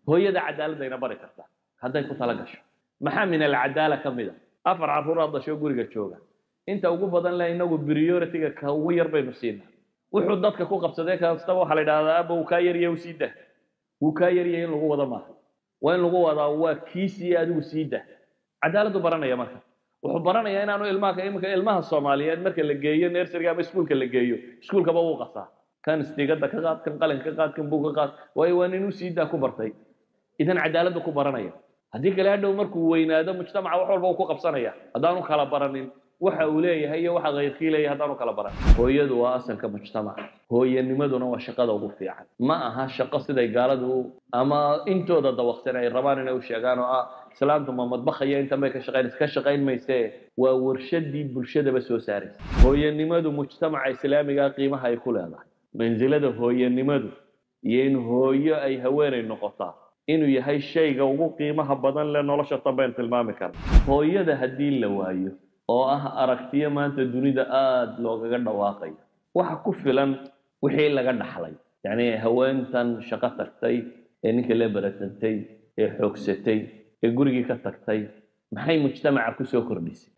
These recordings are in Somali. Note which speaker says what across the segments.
Speaker 1: hooyada cadaaladayna bari kartaa hadday ku tala gasho maxaa min alcadaala ka mid a afar carruuraad dhasho guriga jooga inta ugu badan le inagu priority-ga ka ugu yar baynu siinaa wuxuu dadka ku qabsaday kastaba waxaa la yidhahdaa aba wuu kaa yaryahay u sii dah wuu kaa yaryahay in lagu wado maaha waa in lagu wadaa waa kiisii adigu sii dah cadaaladdu baranaya marka wuxuu baranayaa inaanu ilmaha iminka ilmaha soomaaliyeed marka la geeyo nerseriga ama iskuulka la geeyo iskuulkaba wuu qasaa kan istigada ka qaad kan qalin ka qaad kan bug ka qaad waayo waa nin u sii daa ku bartay idan cadaaladdu ku baranaya haddii kale hadhow markuu weynaado mujtamaca wax walba uu ku qabsanaya haddaanu kala baranin waxa uu leeyahay iyo waxa kayrkii leeyahay haddaanu kala baran hooyadu waa asalka mujtamaca hooyanimaduna waa shaqada ugu fiican ma aha shaqo siday gaaladu ama intooda dawaqsan ay rabaan inay u sheegaan oo ah islaamtu ma madbakhaya intan bay ka shaqayn ka shaqayn mayse waa warshadii bulshadaba soo saaraysa hooyanimadu mujtamaca islaamiga qiimaha ay ku leedahay mansilada hooyanimadu iyo in hooyo ay haweenay noqotaa inuu yahay shayga ugu qiimaha badan leh nolosha tan baynu tilmaami karna hooyada haddii la waayo oo ah aragtiyo maanta dunida aada loogaga dhawaaqayo waxa ku filan wixii laga dhaxlay yacni haweentan shaqo tagtay ee ninka la baratantay ee xoogsatay ee gurigii ka tagtay maxay mujtamaca kusoo kordhisay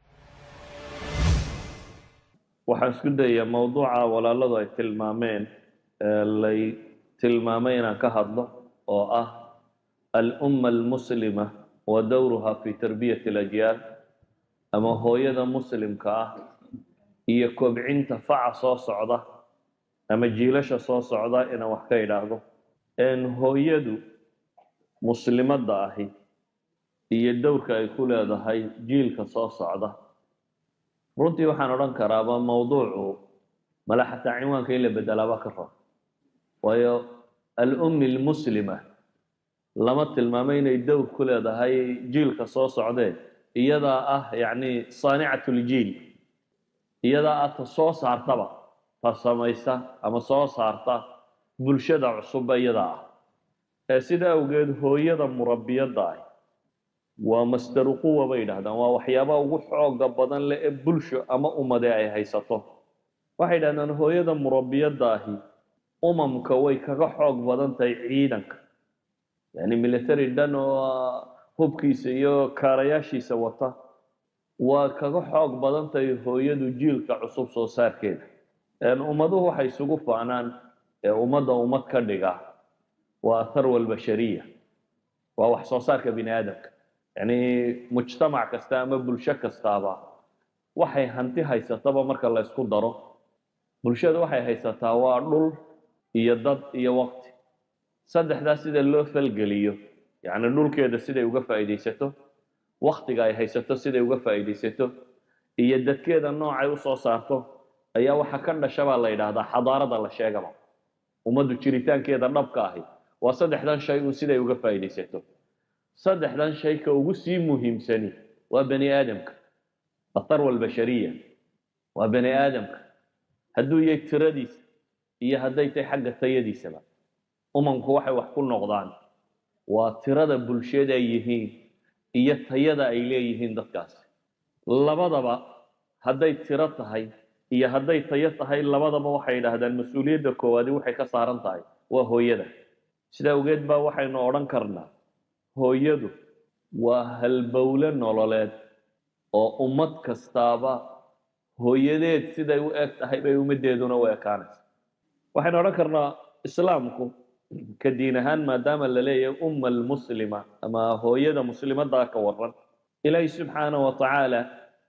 Speaker 1: waxaan isku dayaa mawduuca walaaladu ay tilmaameen lay tilmaamay inaan ka hadlo oo ah alumma almuslima wa dowruha fi tarbiyati alajyaal ama hooyada muslimka ah iyo kobcinta faca soo socda ama jiilasha soo socda inaan wax ka idhaahdo hooyadu muslimadda ahi iyo dowrka ay ku leedahay jiilka soo socda runtii waxaan odhan karaaba mawduucu mala xataa cinwaanka in la bedelaaba ka rab waayo alummi almuslima lama tilmaamo inay dowr ku leedahay jiilka soo socdee iyadaa ah yacni saanicat ljiil iyadaa ah ta soo saartaba ta samaysa ama soo saarta bulshada cusubba iyadaa ah ee sida awgeed hooyada murabbiyadda ah waa masdaru quwa bay yidhahdaan waa waxyaabaha ugu xooga badan leh ee bulsho ama ummade ay haysato waxay yidhahdaan hooyada murabbiyadda ahi umamka way kaga xoog badan tahay ciidanka yani military dhan oo hubkiisa iyo kaarayaashiisa wata waa kaga xoog badan tahay hooyadu jiilka cusub soo saarkeeda ummaduhu waxay isugu faanaan ee ummadda ummad ka dhiga waa atharwa albashariya waa wax soo saarka bini aadamka yacni mujtamac kasta ama bulsho kastaaba waxay hanti haysataba marka la ysku daro bulshada waxay haysataa waa dhul iyo dad iyo waqti saddexdaas sida loo falgeliyo yacni dhulkeeda siday uga faa'iidaysato waktiga ay haysato siday uga faa'iidaysato iyo dadkeeda noocay usoo saarto ayaa waxa ka dhasha baa la yidhaahdaa xadaarada la sheegaba ummaddu jiritaankeeda dhabka ahi waa saddexdan shay uun siday uga faa'iidaysato saddexdan shay ka ugu sii muhiimsani waa bani aadamka atarwa albashariya waa bani aadamka hadduu yahay tiradiisa iyo hadday tahay xagga tayadiisaba umamku waxay wax ku noqdaan waa tirada bulshada ay yihiin iyo tayada ay leeyihiin dadkaasi labadaba hadday tiro tahay iyo hadday tayo tahay labadaba waxay yidhaahdaan mas-uuliyadda koowaadi waxay ka saaran tahay waa hooyada sida awgeed baa waxaynu odhan karnaa hooyadu waa halbowle nololeed oo ummad kastaaba hooyadeed siday u eg tahay bay ummaddeeduna u ekaanaysa waxaynu odhan karnaa islaamku ka diin ahaan maadaama la leeyahay umma almuslima ama hooyada muslimaddaa ka waran ilaahi subxaana wa tacaala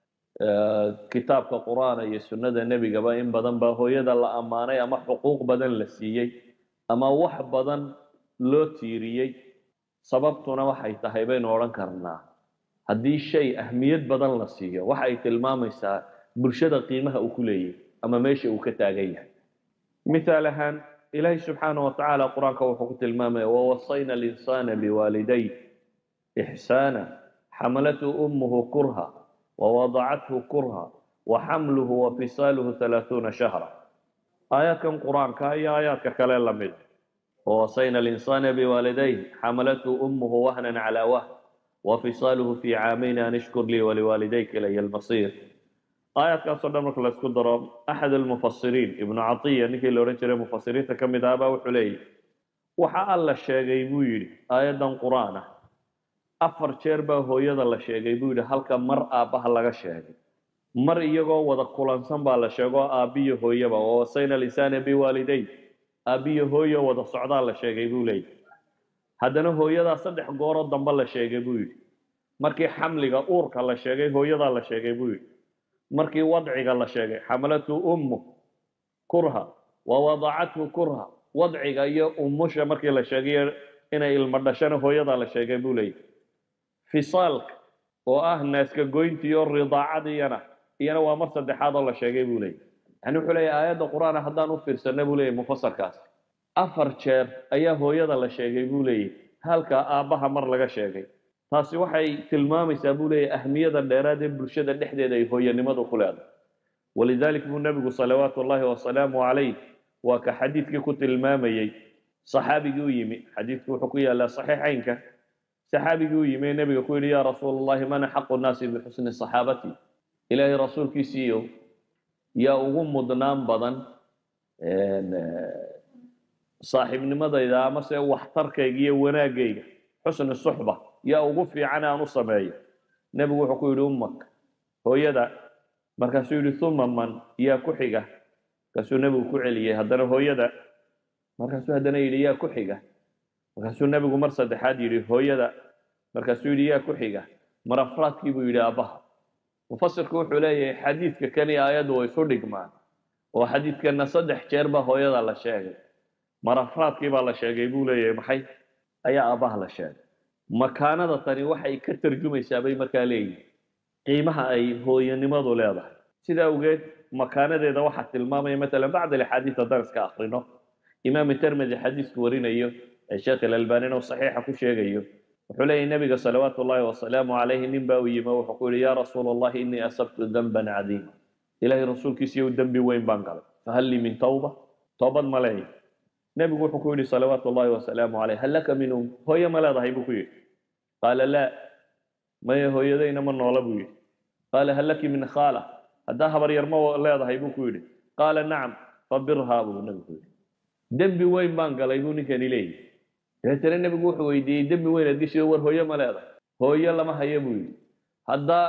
Speaker 1: kitaabka qur-aana iyo sunnada nebigaba in badan baa hooyada la ammaanay ama xuquuq badan la siiyey ama wax badan loo tiiriyey sababtuna waxay tahay baynu odhan karnaa haddii shay ahmiyad badan la siiyo waxa ay tilmaamaysaa bulshada qiimaha uu ku leeyahy ama meesha uu ka taagan yahay mithaal ahaan ilaahi subxaana wa tacaala qur-aanka wuxuu ku tilmaamaya wawasayna alinsaana biwaaliday ixsaana xamalathu ummuhu kurha wawadacathu kurha waxamluhu wafisaaluhu halaaثuuna shahra aayaadkan qur-aanka iyo aayaadka kale lamid wawasayna alinsaana biwaalidayh xamalathu ummuhu wahnan calaa wahn wafisaaluhu fi caamayn an ishkur lii waliwaalidayka ilaya almasiir aayaadkaasoo dhan marka laysku daro axad almufasiriin ibnu catiya ninkii la odhan jiray mufasiriinta ka mid ahbaa wuxuu leeyahy waxa alla sheegay buu yidhi aayaddan qur-aan ah afar jeer baa hooyada la sheegay buu yidhi halka mar aabbaha laga sheegay mar iyagoo wada kulansan baa la sheego aabbiyo hooyaba oo wasayna lisaana biwaalidayn aabbiyo hooyo wada socdaa la sheegay buu leeyahy haddana hooyadaa saddex gooroo dambe la sheegay buu yidhi markii xamliga uurka la sheegay hooyadaa la sheegay buu yidhi markii wadciga la sheegay xamalathu ummu kurha wa wadacathu kurha wadciga iyo umusha markii la sheegay inay ilmo dhashana hooyadaa la sheegay buu leeyahy fisaalka oo ah naaska goyntiiyo ridaacadiyana iyana waa mar saddexaad oo la sheegay buu leeyahy yani wuxuu leeyahy aayadda qur-aana haddaan u fiirsana buu leeyahy mufasarkaas afar jeer ayaa hooyada la sheegay buu leeyahy halka aabbaha mar laga sheegay taasi waxay tilmaamaysaa buu leeyahy ahmiyada dheeraad ee bulshada dhexdeeda ay hooyanimadu ku leedahay walidalik buu nebigu salawaatu ullahi wasalaamu calayh waa ka xadiidkii ku tilmaamayey saxaabigii u yimi xadiidku wuxuu ku yaalaa saxiixaynka saxaabigii u yimi ee nebiga ku yidhi yaa rasuul allahi man axaqu nnaasi bixusni saxaabati ilaahay rasuulkiisiiyo yaa ugu mudnaan badan saaxiibnimadayda amase waxtarkayga iyo wanaagayga xusni suxba yaa ugu fiican aan u sameeyo nebigu wuxuu ku yidhi ummak hooyada markaasuu yidhi uma man yaa ku xiga markaasuu nebigu ku celiyey haddana hooyada markaasuu haddana yidhi yaa ku xiga markaasuu nebigu mar saddexaad yidhi hooyada markaasuu yidhi yaa ku xiga mar afraadkii buu yidhi aabbaha mufasirku wuxuu leeyahay xadiidka kani aayaddu way isu dhigmaan oo xadiidkana saddex jeer baa hooyada la sheegay mar afraadkii baa la sheegay buu leeyahay maxay ayaa aabbaha la sheegay makaanada tani waxay ka tarjumaysaa bay markaa leeyihin qiimaha ay hooyanimadu leedahay sida awgeed makaanadeeda waxaa tilmaamaya matalan bacd alaxaadiis haddaan iska akrino imaam termedi xadiisku warinayo ee sheekh ilalbanina uu saxiixa ku sheegayo wuxuu leeyahy nebiga salawaatu ullahi wasalaamu calayhi nin baa u yimi wuxuu ku yihi yaa rasuula allahi innii asabtu danban cadiima ilaahay rasuulkiisiiyo dembi weyn baan galay fahal lii min tawba toobad ma leeyahy nebigu wuxuu ku yidhi salawaatu ullahi wasalaamu calayh hal laka min um hooye ma leedahay buu ku yidhi qaala laa maya hooyadayna ma noola buu yidhi qaala hal laki min khaala haddaa habaryar ma leedahay buu ku yidhi qaala nacam fabirhaa buu nebigu ku yidhi dembi weyn baan galay buu ninkani leeyahy dabeetana nebigu wuxuu weydiiyey dembi weyn aad geshido war hooye ma leedahay hooyo lama hayo buu yidhi haddaa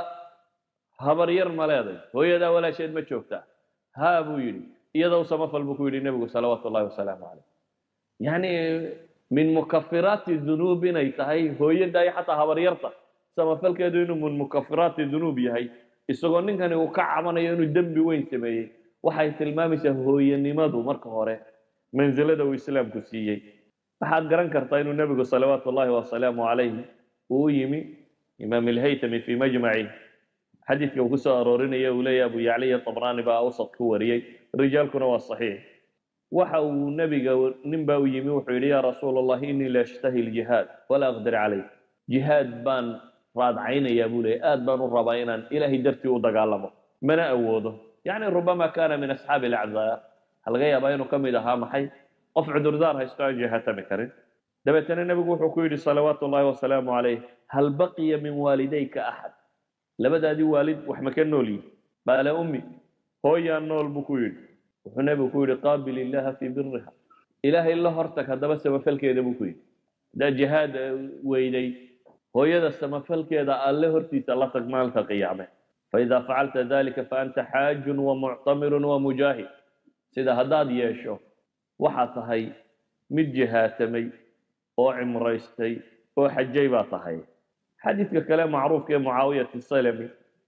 Speaker 1: habaryar ma leeday hooyadaa walaasheed ma joogtaa haa buu yidhi iyadoo samafal buu ku yidhi nebigu salawaatu ullahi wasalaamu calayh yacni min mukafiraati dunuub inay tahay hooyada iyo xataa habaryarta samafalkeedu inuu min mukafiraati dunuub yahay isagoo ninkani uu ka cabanayo inuu dembi weyn sameeyey waxay tilmaamaysaa hooyanimadu marka hore mansilada uu islaamku siiyey waxaad garan kartaa inuu nebigu salawaatu ullahi wasalaamu calayhi uu yimi imaam ilhaytami fii majmaci xadiidka uu kusoo aroorinaya uu leeyahy abu yacliya tabraani baa awsad ku wariyey rijaalkuna waa saxiix waxa uu nebiga nin baa u yimi wuxuu yidhi yaa rasuula allahi innii la ashtahi ljihaad walaa aqdir calayh jihaad baan raadcaynayaa buu leeyay aad baan u rabaa inaan ilaahay dartii u dagaalamo mana awoodo yacni rubama kaana min asxaabi alacdaar waxaa laga yaabaa inuu ka mid ahaa maxay qof cudurdaar haysto aan jihaatami karin dabeetana nebigu wuxuu ku yidhi salawaatu ullahi wasalaamu calayh hal baqiya min waalidayka axad labadaadii waalid wax ma ka nool yihin qaala ummi hooyaan nool buu ku yidhi wuxuu nebigu ku yidhi qaabil illaha fii biriha ilaahay la hortag haddaba samafalkeeda buu ku yidhi haddaa jihaad weyday hooyada samafalkeeda alle hortiisa la tag maalinta qiyaame faidaa facalta dalika faanta xaajun wa muctamirun wa mujaahid sida haddaad yeesho waxaad tahay mid jihaatamay oo cimraystay oo xajay baa tahay xadiidka kale macruufka ee mucaawiyat salami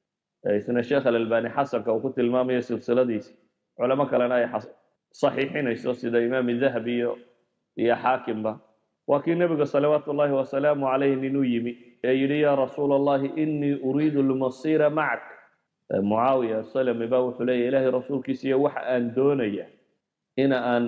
Speaker 1: isna sheekh alalbani xasanka uu ku tilmaamayo silsiladiisa culamo kalena ay saxiixinayso sida imaam dahabi iyo iyo xaakimba waa kii nebiga salawaatu ullahi wasalaamu calayh ninuu yimi ee yidhi yaa rasuula allahi innii uriidu lmasiira macak mucaawiya salami ba wuxuu leeya ilaahay rasuulkiisiiyo waxa aan doonaya ina aan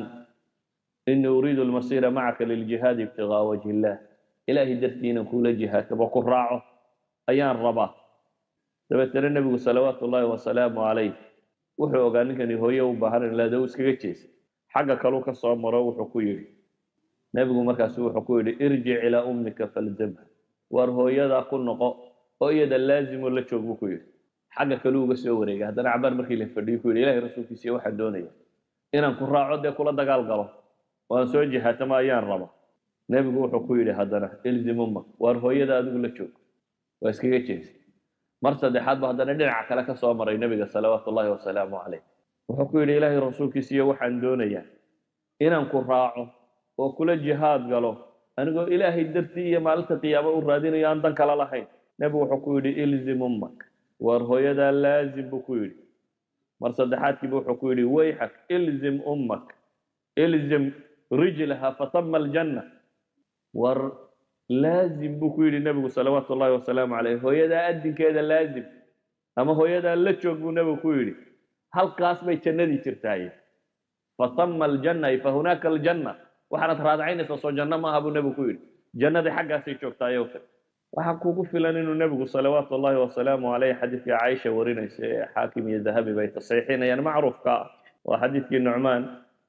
Speaker 1: inii uriidu lmasiira macaka liljihaadi ibtigaa wajhi illah ilaahay dartii inaan kuula jihaatamo ku raaco ayaan rabaa dabeetana nebigu salawaatu ullahi wasalaamu calayh wuxuu ogaa ninkani hooye u baahan laada u iskaga jeesay xagga kaluu ka soo maro wuxuu ku yidhi nebigu markaasu wuxuu ku yidhi irjic ilaa ummika falzamha waar hooyadaa ku noqo oo iyada laazimo la joog buu ku yidhi xagga kaluu uga soo wareegay haddana cabaar markii la fadhiyo ku yidhi ilahay rasuulkiisiiyo waxaan doonaya inaan ku raaco dee kula dagaal galo oo aan soo jihaatamo ayaan raba nebigu wuxuu ku yidhi haddana ilzim ummak waar hooyada adigu la joog waa iskaga jeestay mar saddexaad ba haddana dhinaca kale ka soo maray nebiga salawaatu ullahi wasalaamu caleyh wuxuu ku yidhi ilaahay rasuulkiisiiyo waxaan doonayaa inaan ku raaco oo kula jihaad galo anigoo ilaahay dartii iyo maalinta qiyaamo u raadinayo aan dan kala lahayn nebigu wuxuu ku yidhi ilzim ummak waar hooyadaa laazim buu ku yidhi mar saddexaadkiiba wuxuu ku yidhi wayxak ilzim ummak ilzim rijlaha fatama aljanna war laazim buu ku yidhi nebigu salawaatu ullahi wasalaamu caleyh hooyadaa adinkeeda laazim ama hooyadaa la joog buu nebigu ku yidhi halkaas bay jannadii jirtaaye fatama aljanna ay fahunaaka aljanna waxaanad raadacaynaysaa soo janno maaha buu nebigu ku yidhi jannadii xaggaasay joogtaaye ute waxaa kugu filan inuu nebigu salawaatu ullahi wasalaamu caleyh xadiidkii caaisha warinaysa ee xaakim iyo dahabi bay tasxiixinayaan macruufka ah waa xadiidkii nucmaan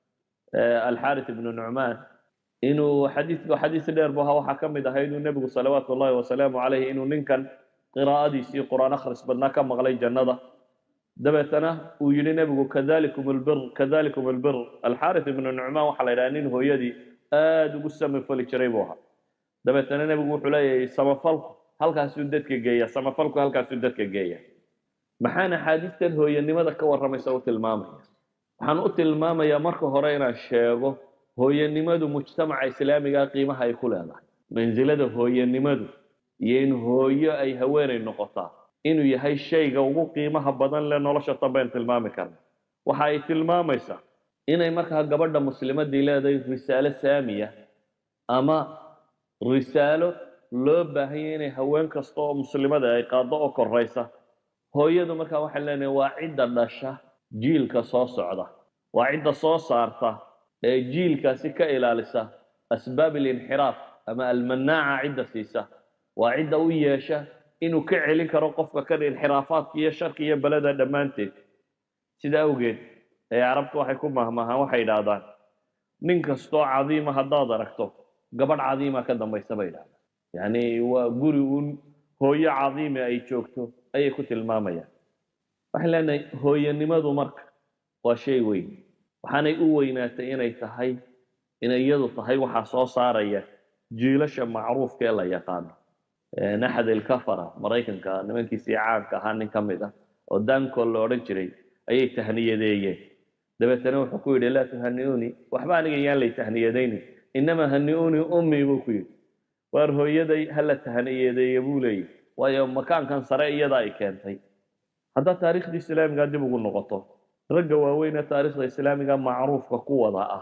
Speaker 1: alxaaris ibnu nucmaan inuu xadiidku xadiis dheer bu ahaa waxaa ka mid ahaa inuu nebigu salawaatu ullahi wasalaamu caleyh inuu ninkan qiraa'adiisii qur-aan akhris badnaa ka maqlay jannada dabeetana uu yidhi nebigu kadalikum albir kadalikum albir alxaaris ibnu nucmaan waxaa la yidhaha nin hooyadii aada ugu samafali jiray buu ahaa dabeetana nebigu wuxuu leeyahay samafalku halkaasuu dadka geeya samafalku halkaasuu dadka geeya maxaan axaadiistan hooyanimada ka warramaysa u tilmaamaya waxaan u tilmaamayaa marka hore inaan sheego hooyanimadu mujtamaca islaamiga qiimaha ay ku leedahay mansilada hooyanimadu iyo in hooyo ay haweenay noqotaa inuu yahay shayga ugu qiimaha badan leh nolosha tanbayn tilmaami karna waxa ay tilmaamaysaa inay markaa gabadha muslimadii leedahay risaalo saamiya ama risaalo loo baahanya inay haween kasta oo muslimada ay qaado oo koraysa hooyadu markaa waxay leenahay waa cidda dhasha jiilka soo socda waa cidda soo saarta ee jiilkaasi ka ilaalisa asbaab alinxiraaf ama almanaaca cidda siisa waa cidda u yeesha inuu ka celin karo qofka kan inxiraafaadka iyo sharka iyo beleda dhammaanteed sida awgeed ee carabtu waxay ku mahmahaan waxay idhaahdaan nin kastoo cadiima haddaad aragto gabadh cadiima ka dambaysa bay idhahdaan yacni waa guri uun hooyo cadiime ay joogto ayay ku tilmaamayaan waxay leenahay hooyanimadu marka waa shay weyn waxaanay u weynaatay inay tahay inay iyadu tahay waxaa soo saaraya jiilasha macruufka ee la yaqaano naxad ilkafara maraykanka nimankiisii caanka ahaa nin ka mid ah oo dankol la odhan jiray ayay tahniyadeeyeen dabeetana wuxuu ku yidhi laa tuhani'uunii waxba aniga yaan lay tahniyadaynin inamaa hani'uunii ummii buu ku yidhi waar hooyaday hala tahniyadeeye buu leeyahy waayo makaankan sare iyada ay keentay haddaad taariikhdii islaamiga dib ugu noqoto ragga waaweynee taariikhda islaamiga macruufka ku wada ah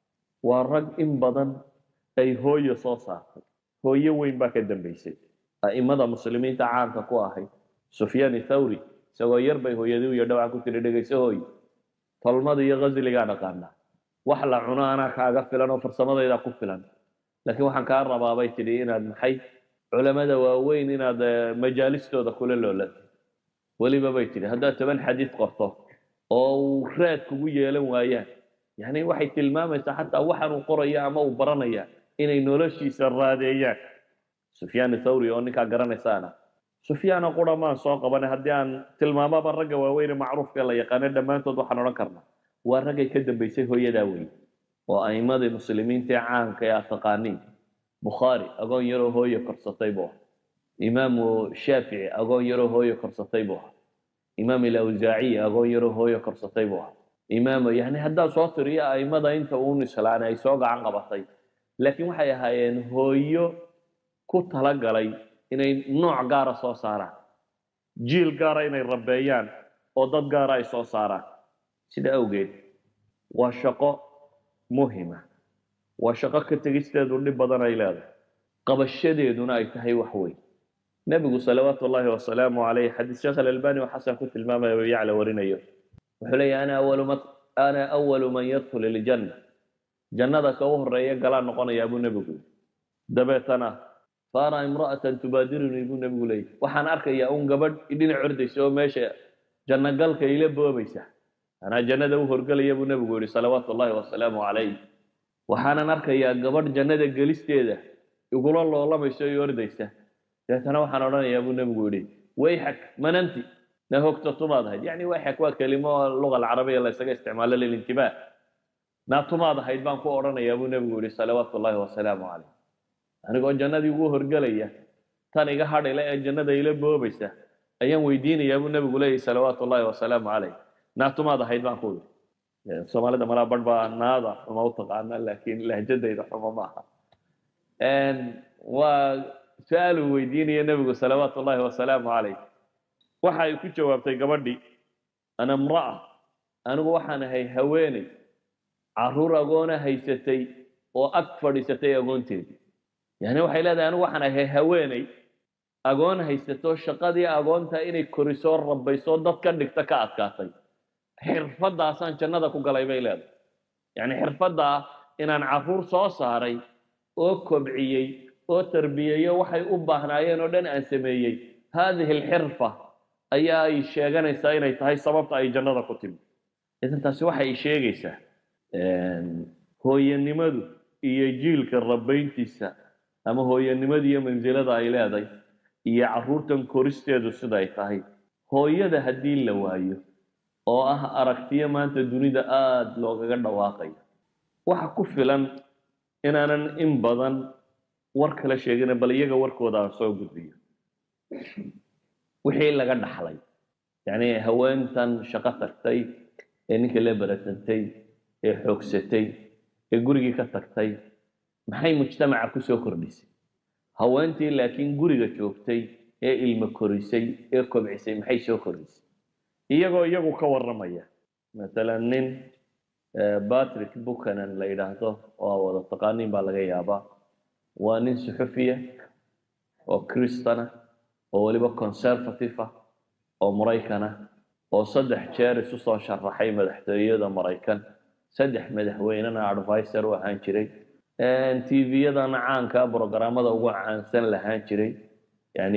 Speaker 1: waa rag in badan ay hooyo soo saartay hooyo weyn baa ka dambaysay a'imada muslimiinta caanka ku ahayd sufyaan thawri isagoo yar bay hooyadii u yadha waxaa ku tiri dhegayso hooy tolmada iyo ghasligaa dhaqaana wax la cuno anaa kaaga filan oo farsamadayda ku filan laakiin waxaan kaa rabaa bay tidhi inaad maxay culamada waaweyn inaad majaalistooda kula loolatay weliba bay tidhi haddaad toban xadiid qorto oo uu raad kugu yeelan waayaan yacni waxay tilmaamaysaa xataa waxaan uu qoraya ama uu baranaya inay noloshiisa raadeeyaan sufyaan thawri oo ninkaa garanaysaana sufyaana qura maan soo qabanay haddii aan tilmaamaba ragga waaweyne macruufka la yaqaano dhammaantood waxaan odhan karnaa waa raggay ka dambaysay hooyadaa weyn oo a'imadii muslimiinta ee caanka ee aad taqaaniin bukhaari agoon yaroo hooyo korsatay buu ahaa imaamu shaafici agoon yaroo hooyo korsatay buu ahaa imaam ilawsaaciy agoon yaroo hooyo korsatay buu ahaa imaam yani haddaad soo tiriyo a'imada inta uun islaana ay soo gacan qabatay laakiin waxay ahaayeen hooyo ku talagalay inay nooc gaara soo saaraan jiil gaara inay rabeeyaan oo dad gaara ay soo saaraan sida awgeed waa shaqo muhima waa shaqo ka tegisteedu dhib badan ay leedahay qabashadeeduna ay tahay wax weyn nebigu salawaatu ullaahi wasalaamu caleyh xadiis sheekh alalbani oo xasan ku tilmaamaya oo yacla warinayo wuxuu leeyahy ana awalu ma ana awalu man yadkhul iljanna jannada ka u horeeya galaa noqonayaa buu nebigu yidhi dabeetana faara imra'atan tubaadirunii buu nebigu leeyahy waxaan arkayaa un gabadh dhinac ordaysa oo meesha jannagalka ila boobaysa anaa jannada u horgelaya buu nebigu yidhi salawaatu ullaahi wasalaamu calayh waxaanan arkayaa gabadh jannada gelisteeda igula loolamaysa iyo ordaysa dabeetana waxaan odhanayaa buu nebigu yidhi wayxak mananti na hogta tumaad ahayd yacni wayxak waa kelimo luga alcarabiya la ysaga isticmaalo lilintibah naa tumaad ahayd baan ku odhanayaa buu nebigu yidhi salawaatu ullaahi wasalaamu calayh anigoo jannadii ugu horgelaya tan iga hadhile ee jannada ila boobaysa ayaan weydiinayaa buu nebigu leeyahy salawaatu ullaahi wasalaamu calayh naatumaad ahayd baan ku yidhi soomaalida malaa barh baa naada xuma u taqaana laakiin lahjadayda xuma maaha waa su-aaluu weydiinaya nebigu salawaatu ullaahi wasalaamu calayh waxa ay ku jawaabtay gabadhii ana imra'a anigu waxaan ahay haweeney carruur agoona haysatay oo ag fadhiisatay agoonteedii yani waxay leedahay anigu waxaan ahay haweeney agoon haysato shaqadii agoonta inay korisoo rabaysoo dad ka dhigta ka adkaatay xirfadaasaan jannada ku galay bay leedahay yani xirfaddaa inaan carruur soo saaray oo kobciyey oo tarbiyeeyo waxay u baahnaayeen oo dhan aan sameeyey haadihi alxirfa ayaa ay sheeganaysaa inay tahay sababta ay jannada ku timi idan taasi waxay sheegaysaa hooyanimadu iyo jiilka rabayntiisa ama hooyanimadu iyo mansilada ay leedahay iyo carruurtan koristeedu siday tahay hooyada haddii la waayo oo ah aragtiyo maanta dunida aada loogaga dhawaaqayo waxa ku filan inaanan in badan war kala sheegina bal iyaga warkooda aan soo gudbiyo wixii laga dhaxlay yacni haweentan shaqo tagtay ee ninka la baratantay ee xoogsatay ee gurigii ka tagtay maxay mujtamaca ku soo kordhisay haweentii laakiin guriga joogtay ee ilmo korisay ee kobcisay maxay soo kordhisay iyagoo iyagu ka warramaya masalan nin batrick buchanan la yidhaahdo oo wada taqaaniin baa laga yaabaa waa nin suxufiya oo kristana oo weliba conservative ah oo maraykan ah oo saddex jeer isu soo sharaxay madaxtooyada maraykan saddex madaxweynena advisor u ahaan jiray tviyadana caanka brograamada ugu caansan lahaan jiray yani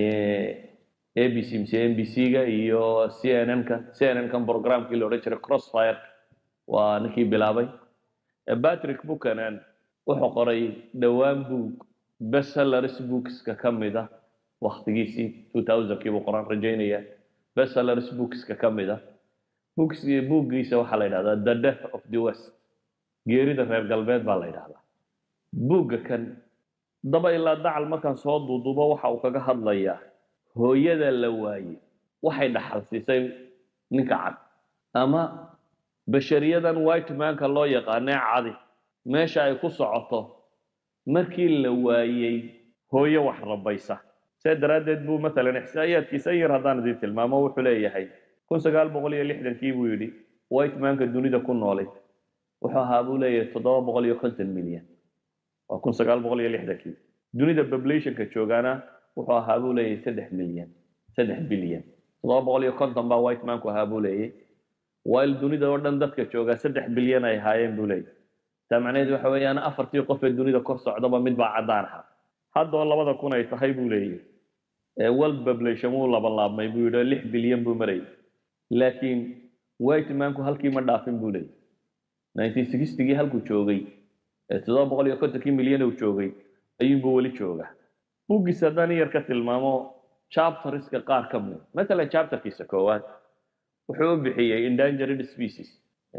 Speaker 1: a b c mise m b c-ga iyo c n n-ka c n n-kan programkii la odhan jiray crossfire waa ninkii bilaabay patrick buchanan wuxuu qoray dhowaan book bestsellers bookska ka mid ah waktigiisii two thousandkii buu qoraan rajaynaya bestsellers bookska ka mid ah books bookgiisa waxaa la yidhahdaa the death of the west geerida reer galbeed baa la yidhahdaa buugga kan daba ilaa dacal markaan soo duuduubo waxa uu kaga hadlayaa hooyada la waaye waxay dhaxal siisay ninka cad ama bashariyadan white manka loo yaqaanee cadi meesha ay ku socoto markii la waayey hooyo wax rabaysa see daraaddeed buu matalan ixsaa'iyaadkiisa yar haddaan idin tilmaamo wuxuu leeyahay kun sagaal boqol iyo lixdankii buu yidhi white manka dunida ku noolay wuxuu ahaa buu leeyahay toddoba boqol iyo konton milyan waa kun sagaal boqol iyo lixdankii dunida populationka joogaana wuxuu ahaa buu leeyahay saddex milyan saddex bilyan toddoba boqol iyo konton baa white manku ahaa buu leeyahay while dunida oo dhan dadka joogaa saddex bilyan ay ahaayeen buu leeyahay taa macnaheedu waxa weeyaan afartii qof ee dunida kor socdaba mid baa caddaan ahaa haddoo labada kun ay tahay buu leeyahay world population wuu labanlaabmay buu yidhi lix bilyan buu marayay laakiin white manku halkii ma dhaafin buu leeyahay nineteen sixtygii halkuu joogay ee toddoba boqol iyo kontonkii milyan uu joogay ayuunbuu weli joogaa buggiis haddaan yar ka tilmaamo chapteriska qaar ka mid matalan chapterkiisa koowaad wuxuu u bixiyey endangered species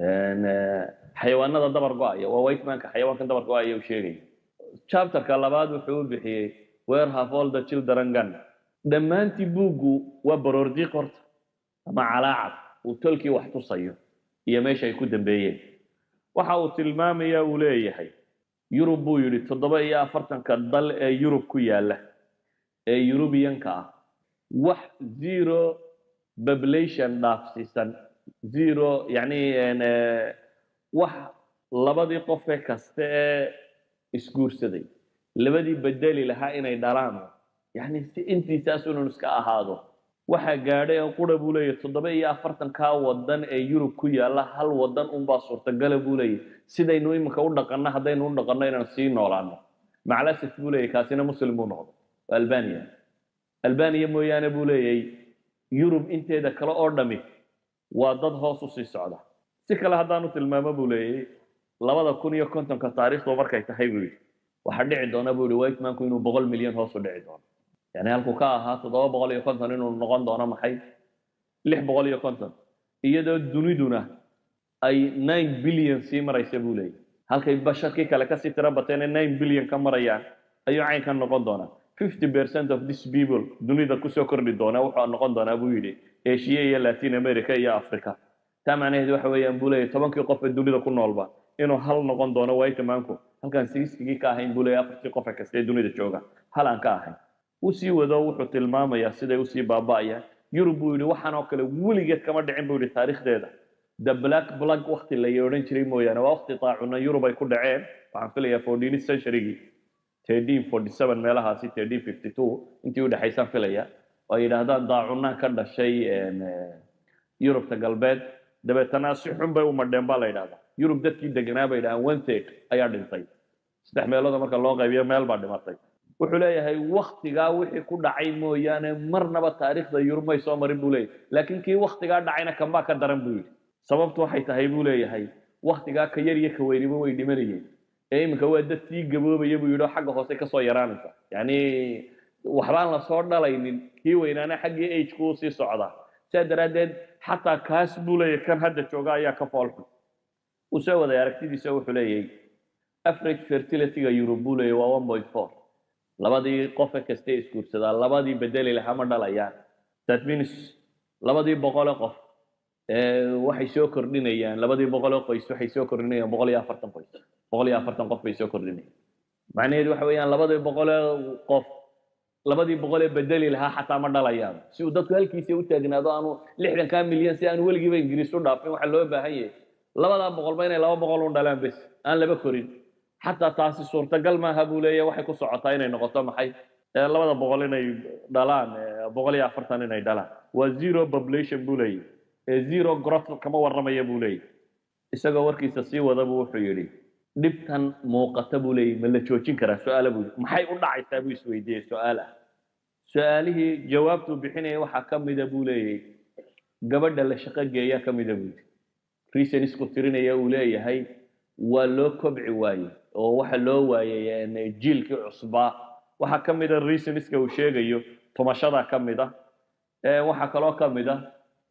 Speaker 1: xayawaanada dabar go-aya waa white manka xayawaankan dabar go-aya uu sheegaya chapterka labaad wuxuu u bixiyey where have all the children gone dhammaantii buuggu waa baroordiiq horta ama calaacad uu tolkii wax tusayo iyo meesha ay ku dambeeyeen waxa uu tilmaamaya uu leeyahay yurub buu yidhi toddoba iyo afartanka dal ee yurub ku yaalla ee yurubiyanka ah wax zero population dhaafsiisan zero yacni wax labadii qofe kaste ee isguursaday labadii bedeli lahaa inay dhalaan yacni si intiisaas inuu iska ahaado waxaa gaadhay oo qura buu leeyahy toddoba iyo afartankaa wadan ee yurub ku yaalla hal wadan unbaa suurtagala buu leeyahy sidaynu iminka u dhaqanno haddaynu u dhaqanno inaan sii noolaano maclasif buu leeyahy kaasina muslim buu noqdo waa albania albania mooyaane buu leeyahy yurub inteeda kale oo dhami waa dad hoos u sii socda si kale haddaanu tilmaamo buu leeyahy labada kun iyo kontonka taariikhdu markay tahay buu yidhi waxaa dhici doona buu yihi white manku inuu boqol milyan hoos u dhici doono yani halkuu ka ahaa toddoba boqol iyo konton inuu noqon doono maxay lix boqol iyo konton iyadoo duniduna ay nine billion sii maraysa buu leeyahy halkay basharkii kale kasii tiro bateen ee nine billion ka marayaan ayuu caynkan noqon doonaa fifty percent of this people dunida kusoo kordhi doona wuxuu noqon doonaa buu yidhi asia iyo latin america iyo africa taa macnaheedu waxa weeyaan buu leeyahy tobankii qof ee dunida ku noolba inuu hal noqon doono whitemanku halkaan sigiskigii ka ahayn buu leeyahy afartii qofe kasta ee dunida jooga hal aan ka ahayn uu sii wado wuxuu tilmaamayaa siday usii baaba'ayaan yurub buu yidhi waxaan oo kale weligeed kama dhicin buu yidhi taariikhdeeda the black plug wakti la odhan jiray mooyaane waa wakti taacuna yurub ay ku dhaceen waxaan filayaa fourteenth centurygii thirteen forty seven meelahaasi thirteen fifty two intii u dhexaysaan filaya oo ay yidhaahdaan daacunaan ka dhashay yurubta galbeed dabeetana si xun bay u madheen baa la yidhahdaa yurub dadkii deganaa bay yidhahaan one third ayaa dhintay saddex meelooda marka loo qaybiyo meel baa dhimatay wuxuu leeyahay waktigaa wixii ku dhacay mooyaane marnaba taariikhda yurub may soo marin buu leeyahay laakiin kii waktigaa dhacayna kanbaa ka daran buu yidhi sababtu waxay tahay buu leeyahay waktigaa ka yar iyo ka weyniba way dhimanayeen ee iminka waa dad sii gaboobaya buu yidhi oo xagga hoose kasoo yaraanaysa yacni waxbaan lasoo dhalaynin kii weynaana xaggii agku sii socdaa sidaa daraaddeed xataa kaas buu leeyahay kan hadda jooga ayaa ka foolxun uu soo waday aragtidiisa wuxuu leeyahay average fertilityga yurub buu leeyahay waa one point four labadii qofe kasta isguursadaa labadii bedeli lahaa ma dhalayaan that means labadii boqole qof waxay soo kordhinayaan labadii boqole qoys waxay soo kordhinayaan boqol iyo afartan qoys boqol iyo afartan qof bay soo kordhinayaan macnaheedu waxa weeyaan labadii boqole qof labadii boqolee bedeli lahaa xataa ma dhalayaan si uu dadku halkiisa u taagnaado aanu lixdankaa milyan si aanu weligiiba ingiriis u dhaafin waxaa loo baahan yahay labadaa boqolba inay laba boqol u dhalaan bes aan laba korin xataa taasi suurtagal maaha buu leeyahy waxay ku socotaa inay noqoto maxay labada boqol inay dhalaan boqol iyo afartan inay dhalaan waa zero population buu leeyahy ee zero growth kama warramaya buu leeyahy isagoo warkiisa sii wadabu wuxuu yidhi dhibtan muuqata buu leeyahy ma la joojin karaa su-aala buu yidhi maxay u dhacaysaa buu isweydiiyey su-aal ah su-aalihii jawaabtuu bixinaya waxaa ka mida buu leeyahy gabadha la shaqo geeyaa ka mida buu yidhi reason isku tirinaya uu leeyahay waa loo kobci waayey oo waxa loo waayey jiilkii cusbaa waxaa ka mida reasoniska uu sheegayo tumashada ka mid a waxaa kaloo ka mid a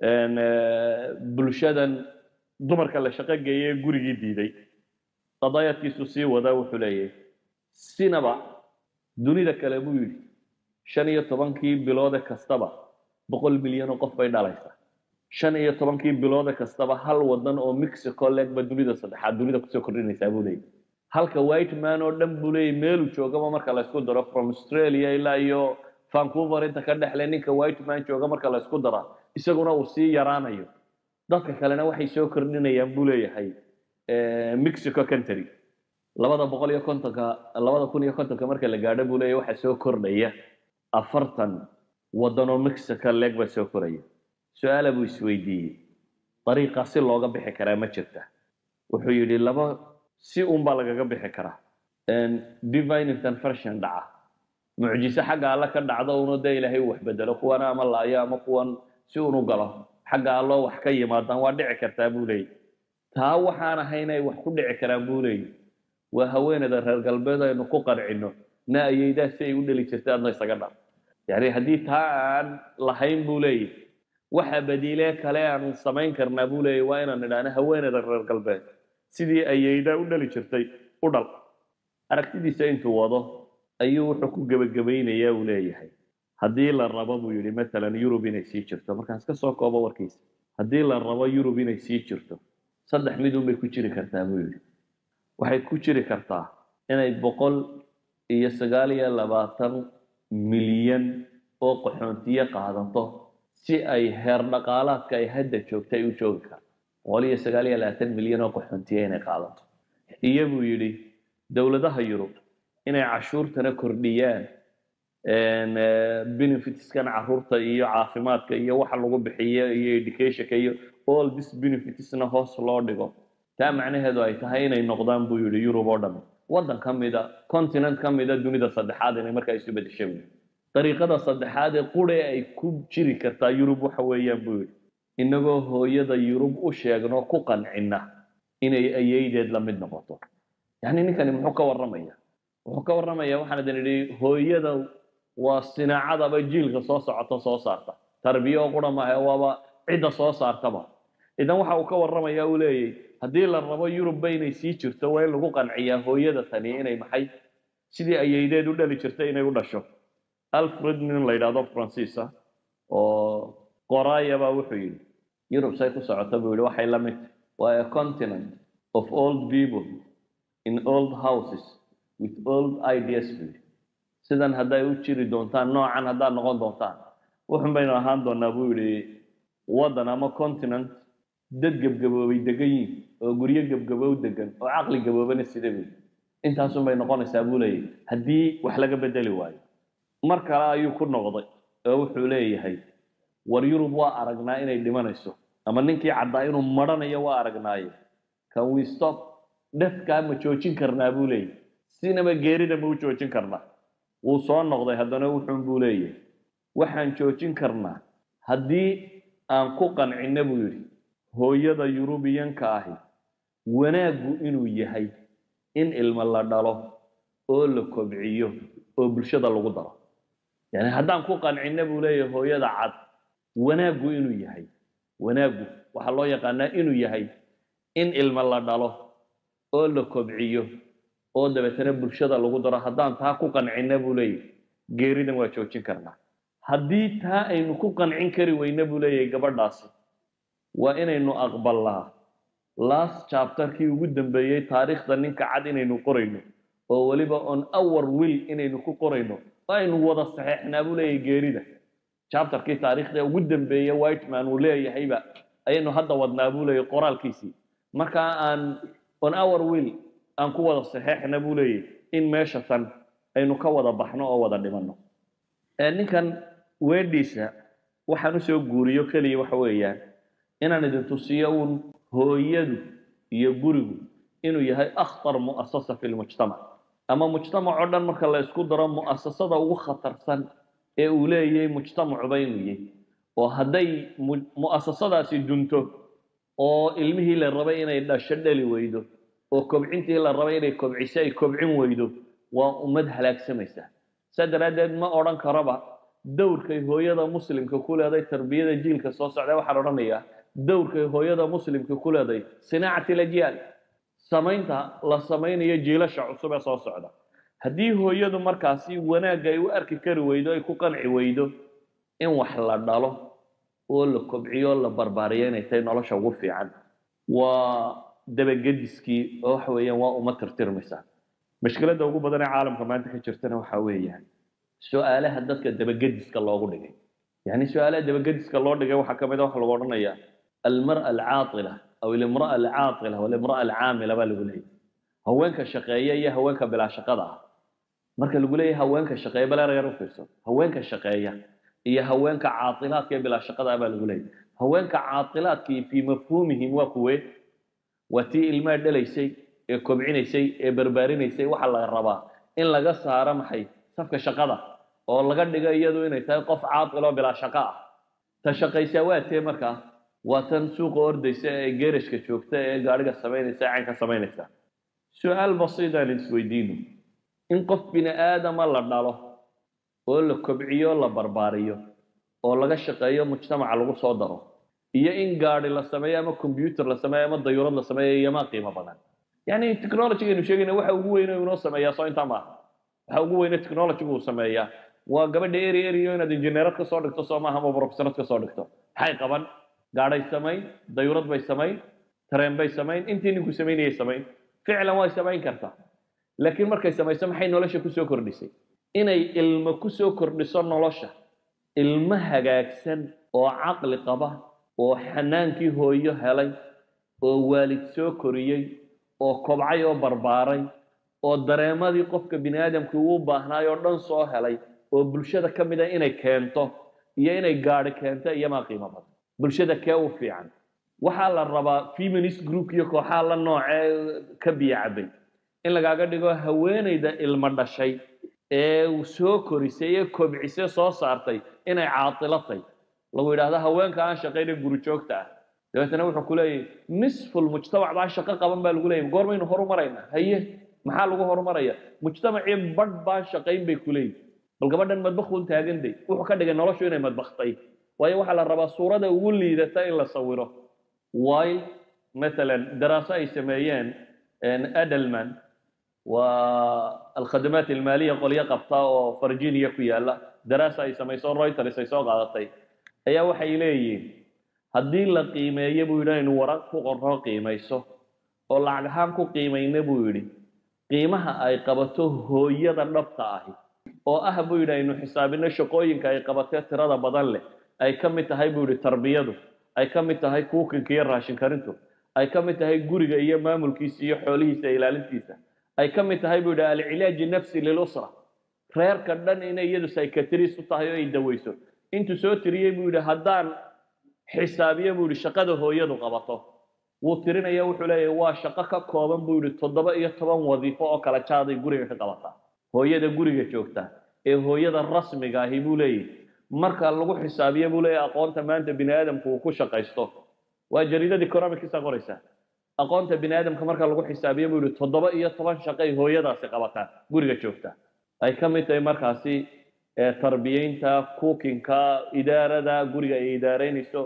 Speaker 1: bulshadan dumarka la shaqo geeyay ee gurigii diiday qadaayadkiisu sii wadaa wuxuu leeyahay sinaba dunida kale buu yidhi shan iyo tobankii biloode kastaba boqol milyan oo qof bay dhalaysaa shan iyo tobankii biloode kastaba hal wadan oo mexico legba dunida saddexaad dunida kusoo kordhinaysaa buu leeyahy halka white man oo dhan buu leeyahy meeluu joogaba marka laysku daro from australia ilaa iyo vancouver inta ka dhexle ninka white man jooga marka laysku daraa isaguna uu sii yaraanayo dadka kalena waxay soo kordhinayaan buu leeyahay mexico country labada boqol iyo kontonka labada kun iyo kontonka marka la gaadho buu leeyahy waxaa soo kordhaya afartan wadanoo mexico leg baa soo koraya su-aala buu isweydiiyey dariiqaa si looga bixi karaa ma jirta wuxuu yidhi laba si uunbaa lagaga bixi karaa divine intervention dhaca mucjiso xagga alle ka dhacdo una dee ilaahay u waxbedelo kuwana ama laayo ama kuwan si unu galo xagga alloo wax ka yimaadaan waa dhici kartaa buu leeyahy taa waxaan ahayn ay wax ku dhici karaan buu leeyahy waa haweeneyda reer galbeed aynu ku qarcino na ayeydaa si ay u dheli jirtay adna isaga dhar yani haddii taa aan lahayn buu leeyahy waxa badiilee kale aan samayn karnaa buu leeyahy waa inaan idhaahno haweeneyda reer galbeed sidii ayeydaa u dhali jirtay u dhal aragtidiisa intuu wado ayuu wuxuu ku gebagabaynayaa uu leeyahay haddii la rabo buu yidhi matalan yurub inay sii jirto markaan iska soo koobo warkiisa haddii la rabo yurub inay sii jirto saddex midun bay ku jiri kartaa buu yidhi waxay ku jiri kartaa inay boqol iyo sagaal iyo labaatan milyan oo qaxoontiye qaadato si ay heer dhaqaalaadka ay hadda joogta ay u joogi karto boqol iyo sagaal iyo labaatan milyan oo qaxoontiye inay qaadato iyo buu yidhi dowladaha yurub inay cashuurtana kordhiyaan benefitskan caruurta iyo caafimaadka iyo waxa lagu bixiyo iyo educationka iyo all this benefitsna hoos loo dhigo taa macnaheedu ay tahay inay noqdaan buu yidhi yurub oo dhan waddan ka mida continent ka mida dunida saddexaad inay markaa isu bedesha buu yidhi dariiqada saddexaad ee qure ay ku jiri kartaa yurub waxa weeyaan buu yidhi inagoo hooyada yurub u sheegno ku qancina inay ayeydeed la mid noqoto yacni ninkani muxuu ka warramaya wuxuu ka warramaya waxaan idin idhi hooyada waa sinaacadaba jiilka soo socota soo saarta tarbiya oo qura maaha waaba cidda soo saartaba idan waxa uu ka warramaya uu leeyahy haddii la rabo yurubba inay sii jirto waa in lagu qanciyaa hooyada tani inay maxay sidii ayaydeed u dhali jirtay inay u dhasho alfred nin la yidhaahdo francis ah oo qoraaya baa wuxuu yidhi yurub say ku socota buu yidhi waxay la mid waa a continent of old people in old houses with old ideas buu yidhi sidan hadday u jiri doontaan noocan haddaad noqon doontaan wuxun baynu ahaan doonaa buu yidhi waddan ama continent dad gebgaboobay degan yihin oo guryo gebgabow degan oo caqli gaboobana sida buu yidhi intaasun bay noqonaysaa buu leeyahy haddii wax laga bedeli waayo mar kale ayuu ku noqday oo wuxuu leeyahay war yurub waa aragnaa inay dhimanayso ama ninkii caddaa inuu maranayo waa aragnaaye can we stop dhefkaa ma joojin karnaa buu leeyahy sinaba geerida ma u joojin karnaa wuu soo noqday haddana wuxuun buu leeyahay waxaan joojin karnaa haddii aan ku qancinno buu yidhi hooyada yurubiyanka ahi wanaaggu inuu yahay in ilmo la dhalo oo la kobciyo oo bulshada lagu daro yani haddaan ku qancinno buu leeyahay hooyada cad wanaaggu inuu yahay wanaaggu waxaa loo yaqaanaa inuu yahay in ilmo la dhalo oo la kobciyo oo dabeetana bulshada lagu daro haddaan taa ku qancinna buu leeyahy geeridan waa joojin karnaa haddii taa aynu ku qancin kari weyna buu leeyahay gabadhaasi waa inaynu aqbalnaa last chapterkii ugu dambeeyey taariikhda ninka cad inaynu qorayno oo weliba on our will inaynu ku qorayno aynu wada saxeexnaa buu leeyahay geerida chapterkii taariikhda ugu dambeeye whiteman uu leeyahayba ayaynu hadda wadnaa buu leeyahay qoraalkiisii markaa aan on our will aan ku wada saxeexna buu leeyahy in meesha tan aynu ka wada baxno oo wada dhimanno ninkan weedhiisa waxaan usoo guuriyo keliya waxa weeyaan inaan idin tusiyo uun hooyadu iyo gurigu inuu yahay akhtar mu'asasa fi lmujtamac ama mujtamac oo dhan marka la isku daro mu'asasada ugu khatarsan ee uu leeyahay mujtamacuba inuu yahay oo hadday mu'asasadaasi dunto oo ilmihii la rabay inay dhasho dhali weydo oo kobcintii la rabay inay kobciso ay kobcin weydo waa ummad halaagsamaysa saa daraaddeed ma odhan karaba dowrkay hooyada muslimka ku leeday tarbiyada jiilka soo socda waxaan odhanayaa dowrkay hooyada muslimka ku leeday sinaacati lajyaal samaynta la samaynayo jiilasha cusub ee soo socda haddii hooyadu markaasi wanaagga ay u arki kari weydo ay ku qanci weydo in wax la dhalo oo la kobciyo la barbaariyo inay tahay nolosha ugu fiican waa dabagediskii oo waxa weeyaan waa uma tirtirmaysaa mashkiladda ugu badan ee caalamka maanta ka jirtana waxa weeyaan su-aalaha dadka dabagediska loogu dhigay yani su-aalaha dabagediska loo dhigay waxaa kamid a waxa lagu odhanayaa almara alcaatila aw ilimraa alcaatila walimraa alcaamila baa lagu leeyahy haweenka shaqeeya iyo haweenka bilaa shaqada ah marka lagu leeyahay haweenka shaqeeya baleeragan u fiirso haweenka shaqeeya iyo haweenka caailaadka ee bilaa shaqada ah baa lagu leeyahy haweenka caailaadkii fii mafhuumihim waa kuwe waa tii ilmaha dhalaysay ee kobcinaysay ee barbaarinaysay waxaa laga rabaa in laga saaro maxay safka shaqada oo laga dhigo iyadu inay tahay qof caailoo bilaa shaqo ah ta shaqaysaa waa tee markaa waa tan suuqa ordaysa ee geerashka joogta ee gaadhiga samaynaysa ee caynka samaynaysa su-aal basiidaan isweydiino in qof bini aadama la dhalo oo la kobciyo la barbaariyo oo laga shaqeeyo mujtamaca lagu soo daro iyo in gaadi la sameeyo ama combyuter la sameeyo ama dayuurad la sameeyo iyomaa qiimo badan yani technologygaynu sheegayna waxa ugu weyne inoo sameeyaa soo intaa maaha waxa ugu weyne technologygu uu sameeyaa waa gabadha eri eriyo inaad injineerad ka soo dhigto soo maaha ama professorad ka soo dhigto maxay qaban gaadhay samayn dayuurad bay samayn tareen bay samayn intii ninku samaynayay samayn ficlan way samayn kartaa laakiin markay samayso maxay nolosha kusoo kordhisay inay ilmo kusoo kordhiso nolosha ilmo hagaagsan oo caqli qaba oo xanaankii hooyo helay oo waalid soo koriyey oo kobcay oo barbaaray oo dareemadii qofka bini aadamkii uu baahnaay oo dhan soo helay oo bulshada ka mid a inay keento iyo inay gaadhi keento iyomaa qiimo badan bulshada kee u fiican waxaa la rabaa feminist group iyo kooxaha la noocee ka biyo cabay in lagaaga dhigo haweenayda ilmo dhashay ee soo korisay ee kobcisay soo saartay inay caatilatay lagu yidhaahdo haweenka aan shaqayna guri joogta ah dabeetana wuxuu ku leeyahy nisful mujtamac baa shaqo qaban baa lagu leeyahy goormaynu horumaraynaa haye maxaa lagu horumaraya mujtamacii badh baan shaqayn bay ku leeyihin bal gabadhan madbakhun taaganday wuxuu ka dhigay noloshu inay madbaktay waayo waxaa la rabaa suurada ugu liidata in la sawiro while matalan daraaso ay sameeyeen adelman waa alkhadamaat almaaliya qolyo qabta oo virginia ku yaala daraasa ay samayso reuters ay soo qaadatay ayaa waxay leeyihiin haddii la qiimeeyo buu yidhi aynu waraq ku qorro qiimayso oo lacag ahaan ku qiimayna buu yidhi qiimaha ay qabato hooyada dhabta ahi oo ah buu yidhi aynu xisaabino shaqooyinka ay qabatee tirada badan leh ay ka mid tahay buu yidhi tarbiyadu ay ka mid tahay kuukinka iyo raashin karintu ay ka mid tahay guriga iyo maamulkiisa iyo xoolihiisa ilaalintiisa ay ka mid tahay buu yidhi alcilaaji nafsi lilusra reerka dhan inay iyadu psychiatrist u tahay oo ay daweyso intuu soo tiriyey buu yidhi haddaan xisaabiyo buu yidhi shaqada hooyadu qabato wuu tirinaya wuxuu leeyahay waa shaqo ka kooban buu yidhi toddoba iyo toban wadiifo oo kala jaaday guriga ka qabataa hooyada guriga joogta ee hooyada rasmiga ahi buu leeyahy marka lagu xisaabiyo buu leeyahy aqoonta maanta bini aadamku uu ku shaqaysto waa jariidada economicsa qoraysa aqoonta bini aadamka marka lagu xisaabiyo buu yihi toddoba iyo toban shaqay hooyadaasi qabataa guriga joogta ay ka mid tahay markaasi tarbiyeynta cookinka idaarada guriga ay idaareynayso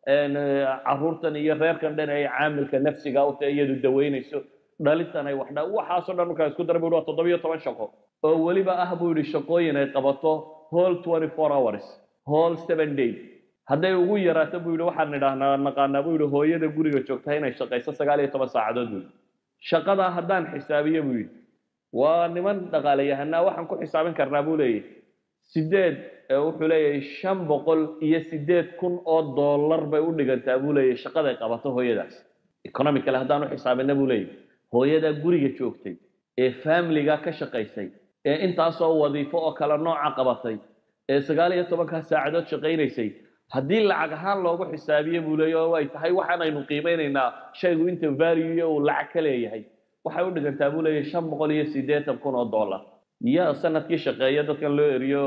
Speaker 1: caruurtan iyo reerkan dhan ay caamilka nafsiga u tahay iyadu daweynayso dhalintan ay wax waxaasoo dhan markaa isku dara bu waa toddoba iyo toban shaqo oo weliba ah buu yihi shaqooyin ay qabato whole twenty four hours whole seven days hadday ugu yaraato buu yihi waxaan idhaahnaa naqaanaa buu yihi hooyada guriga joogta inay shaqayso sagaal iyo toban saacadood buu yihi shaqadaa haddaan xisaabiyo buu yihi waa niman dhaqaalayahanaa waxaan ku xisaabin karnaa buu leeyahy sideed wuxuu leeyahay shan boqol iyo sideed kun oo dollar bay u dhigantaa buu leeyahy shaqaday qabato hooyadaas economicale haddaan u xisaabina buu leeyahy hooyadaa guriga joogtay ee familiga ka shaqaysay ee intaasoo wadiifo oo kale nooca qabatay ee sagaal iyo tobankaa saacadood shaqaynaysay haddii lacag ahaan loogu xisaabiye buu leeya oo ay tahay waxaanaynu qiimeynaynaa shaygu inta value uu lacag ka leeyahay waxay u dhigantaa buu leeyahay shan boqol iyo siddeetan kun oo dollar iyo sanadkii shaqeeya dadkan loo eriyo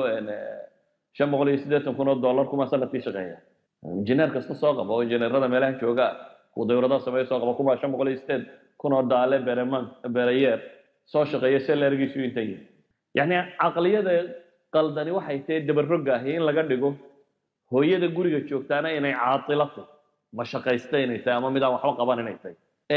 Speaker 1: shan boqol iyo siddeetan kun oo dollar kuma sanadkii shaqeeya injineer kasta soo qaba oo injineerada meelaha jooga kuwa dawladaha sameeya soo qaba kuma shan boqol iyo siddeed kun oo daale bereman bereyeer soo shaqeeya salarigiisu inta yihi yacni caqliyada qaldani waxay tahay dabarogga ahi in laga dhigo hooyada guriga joogtaana inay caatilato ma shaqaysta inay tahay ama mid aan waxba qaban inay tahay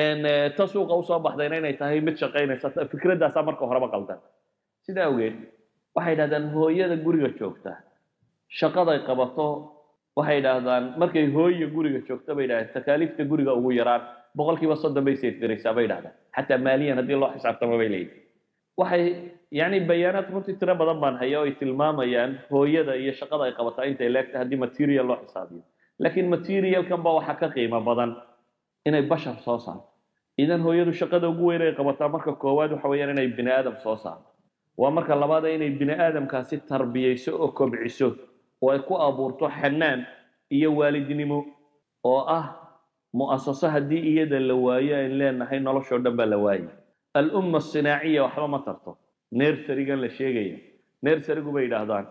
Speaker 1: ta suuqa usoo baxdayna inay tahay mid shaqaynaysa fikradaasaa marka horeba qaldan sidaa awgeed waxay yidhahdaan hooyada guriga joogta shaqaday qabato waxay yidhaahdaan markay hooya guriga joogto bay yidhahdeen takaaliifta guriga ugu yaraan boqolkiiba soddon bay seedgaraysaa bay yidhahdaan xataa maaliyan haddii loo xisaabtamo bay leeyihin waxay yani bayaanaad runtii tiro badan baan haya oo ay tilmaamayaan hooyada iyo shaqada ay qabataa intay leegtahay haddii material loo xisaabiyo laakiin materialkan ba waxaa ka qiimo badan inay bashar soo saarto idan hooyadu shaqada ugu weyn ay qabataa marka koowaad waxa weeyaan inay bini aadam soo saarto waa marka labaad inay bini aadamkaasi tarbiyeyso oo kobciso oo ay ku abuurto xanaan iyo waalidnimo oo ah mu'asaso haddii iyada la waayo ayn leenahay noloshoo dhan baa la waayay alumma asinaaciya waxba ma tarto nersarigan la sheegaya nersarigu bay yidhaahdaan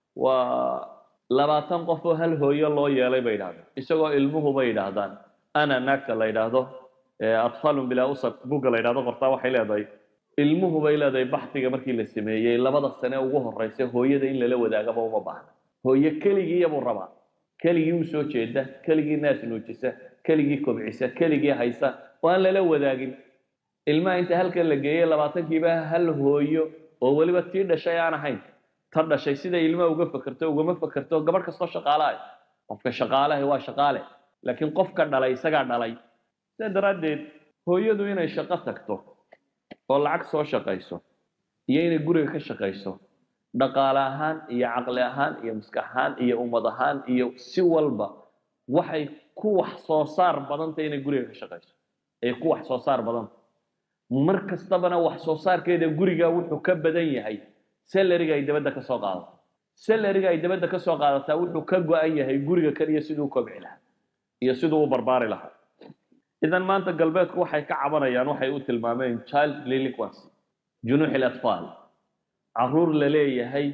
Speaker 1: waa labaatan qof oo hal hooyo loo yeelay bay yidhahdaan isagoo ilmuhu bay yidhaahdaan ana naagta la yidhaahdo atfaalun bilaa usar bugga la yidhahdo qortaa waxay leedahay ilmuhu bay leedahay baxdiga markii la sameeyey labada sane ugu horeysa hooyada in lala wadaagaba uma baahna hooyo keligiiyabuu rabaa keligii u soo jeeda keligii naas nuujisa keligii kobcisa keligii haysa oo aan lala wadaagin ilmaha inta halkan la geeyey labaatankiiba hal hooyo oo weliba tii dhashay aan ahayn ta dhashay siday ilmaha uga fakerto ugama fakerto gabadh kastoo shaqaalahay qofka shaqaalahay waa shaqaale laakiin qofka dhalay isagaa dhalay sidaa daraaddeed hooyadu inay shaqo tagto oo lacag soo shaqayso iyo inay guriga ka shaqayso dhaqaale ahaan iyo caqli ahaan iyo maskax ahaan iyo ummad ahaan iyo si walba waxay ku wax soo saar badantay inay guriga ka shaqayso ay ku wax soo saar badanta mar kastabana wax soo saarkeeda guriga wuxuu ka badan yahay salariga ay dabadda ka soo qaadato salariga ay dabadda ka soo qaadataa wuxuu ka go-an yahay guriga kaliya siduu u kobci lahaa iyo siduu u barbaari lahaa idan maanta galbeedku waxay ka cabanayaan waxay u tilmaameen child delinquency junuuxi latfaal caruur la leeyahay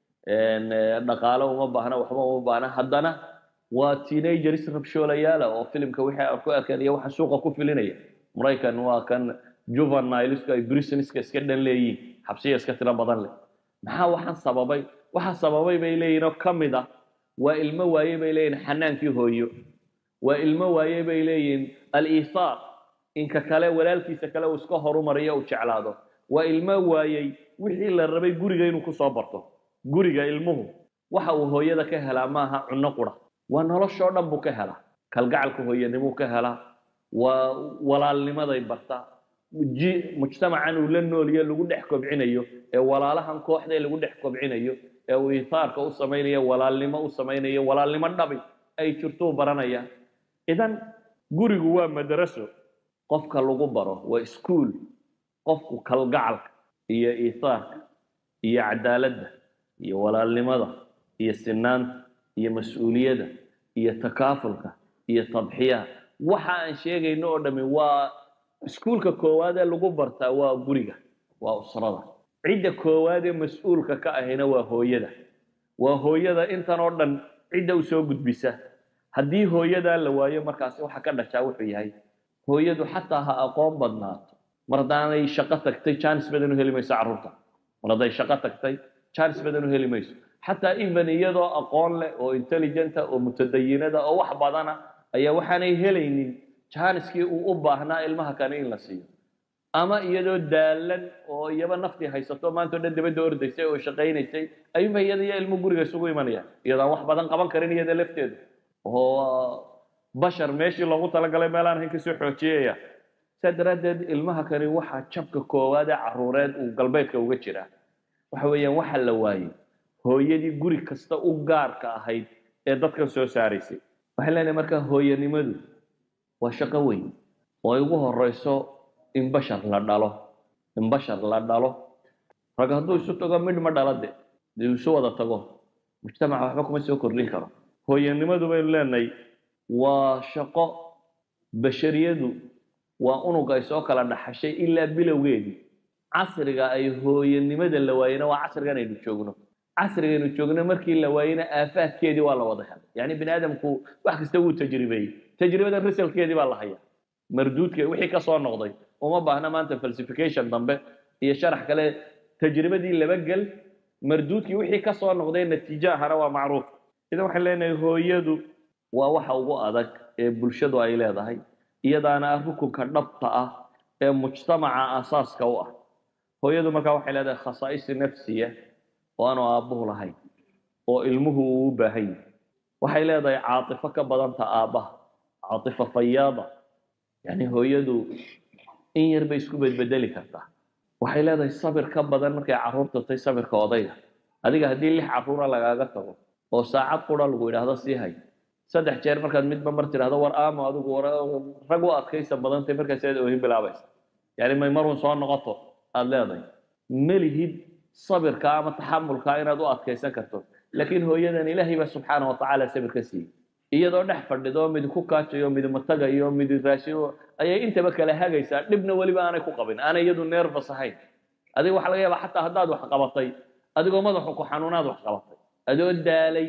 Speaker 1: dhaqaalo uma baahna waxba uma baahna haddana waa teenagers rabshoolayaala oo filimka wixii aan ku arkeen iyo waxa suuqa ku filinaya maraykan waa kan juvenileska ay brisonska iska dhan leeyihin xabsiya iska tiro badan leh maxaa waxaan sababay waxa sababay bay leeyihin oo ka mid ah waa ilmo waaye bay leeyihin xanaankii hooyo waa ilmo waaye bay leeyihin al-iisaar inka kale walaalkiisa kale uu iska horumariyo uu jeclaado waa ilmo waayey wixii la rabay guriga inuu ku soo barto guriga ilmuhu waxa uu hooyada ka helaa maaha cunno qura waa noloshoo dhan buu ka helaa kalgacalka hooyanimuu ka helaa waa walaalnimaday bartaa mujtamacan uu la nooliyo lagu dhex kobcinayo ee walaalahan kooxdee lagu dhex kobcinayo ee uu ihaarka u samaynayo walaalnimo u samaynayo walaalnimo dhabi ay jirtuu baranaya idan gurigu waa madraso qofka lagu baro waa iskuol qofku kalgacalka iyo ihaarka iyo cadaaladda iyo walaalnimada iyo sinaanta iyo mas-uuliyadda iyo takaafulka iyo tadxiyaha waxa aan sheegayno oo dhami waa iskuulka koowaad ee lagu bartaa waa guriga waa usrada cidda koowaad ee mas-uulka ka ahina waa hooyada waa hooyada intan oo dhan cidda u soo gudbisa haddii hooyadaa la waayo markaasi waxa ka dhashaa wuxuu yahay hooyadu xataa ha aqoon badnaato mar haddaanay shaqo tagtay jaanis badan u heli mayso carruurta mar hadday shaqo tagtay jaanis badan u heli mayso xataa even iyadoo aqoon leh oo intelligenta oo mutadayinada oo wax badana ayaa waxaanay helaynin jaaniskii uu u baahnaa ilmaha kale in la siiyo ama iyadoo daalan oo iyaba naftii haysato maanta o dhan dabadda ordaysay oo shaqaynaysay ayuunba iyada iyo ilmo guriga isugu imanayaan iyadaan wax badan qaban karin iyada lafteedu oo bashar meeshii loogu talagalay meel aan ahayn kasoo xoojiyaya saa daraaddeed ilmaha kani waxaa jabka koowaad ee caruureed uu galbeedka uga jiraa waxa weeyaan waxa la waayey hooyadii guri kasta u gaarka ahayd ee dadkan soo saaraysay waxay leenahay markaa hooyanimadu waa shaqo weyn oo ay ugu horeyso in bashar la dhalo in bashar la dhalo rag hadduu isu tago midh ma dhala de dee isu wada tago mujtamaca waxba kuma soo kordhin karo hooyanimadu baynu leenahay waa shaqo bashariyadu waa unug ay soo kala dhaxashay ilaa bilowgeedii casriga ay hooyanimada la waayena waa casrigan aynu joogno casrigaynu joogno markii la waayena aafaadkeedii waa la wada helay yani bini aadamku wax kasta wuu tajribeeyey tajribadan risalkeedii baa la hayaa marduudke wixii ka soo noqday uma baahna maanta falsification dambe iyo sharax kale tajribadii laba gel marduudkii wixii ka soo noqday natiijo ahana waa macruuf idan waxaan leenahay hooyadu waa waxa ugu adag ee bulshadu ay leedahay iyadaana ah rukunka dhabta ah ee mujtamaca asaaska u ah hooyadu markaa waxay leedahay khasaa'is nafsiya oo aanu aabbuhu lahayn oo ilmuhu uu u baahan yahay waxay leedahay caatifo ka badanta aabbaha caatifo fayaada yani hooyadu in yar bay isku bedbedeli kartaa waxay leedahay sabir ka badan markay carruurta tahay sabirka odayga adiga haddii lix carruura lagaaga tago oo saacad qura lagu yidhaahdo sii hay saddex jeer markaad midba mar tidhahdo war aamo adigu rag u adkaysa badantay markaas aad oohin bilaabaysa yani may marun soo noqoto aada leedahay melihid sabirka ama taxamulka inaad u adkaysan karto laakiin hooyadan ilaahay baa subxaana wa tacaala sabir ka siiyey iyadoo dhex fadhido midi ku kaajayo midi matagayo midi raashido ayay intaba kala hagaysaa dhibna weliba aanay ku qabin aanay iyadu neerfas ahayn adiga waxa laga yaabaa xataa haddaad wax qabatay adigoo madaxu ku xanuunaad wax qabatay adoo daalay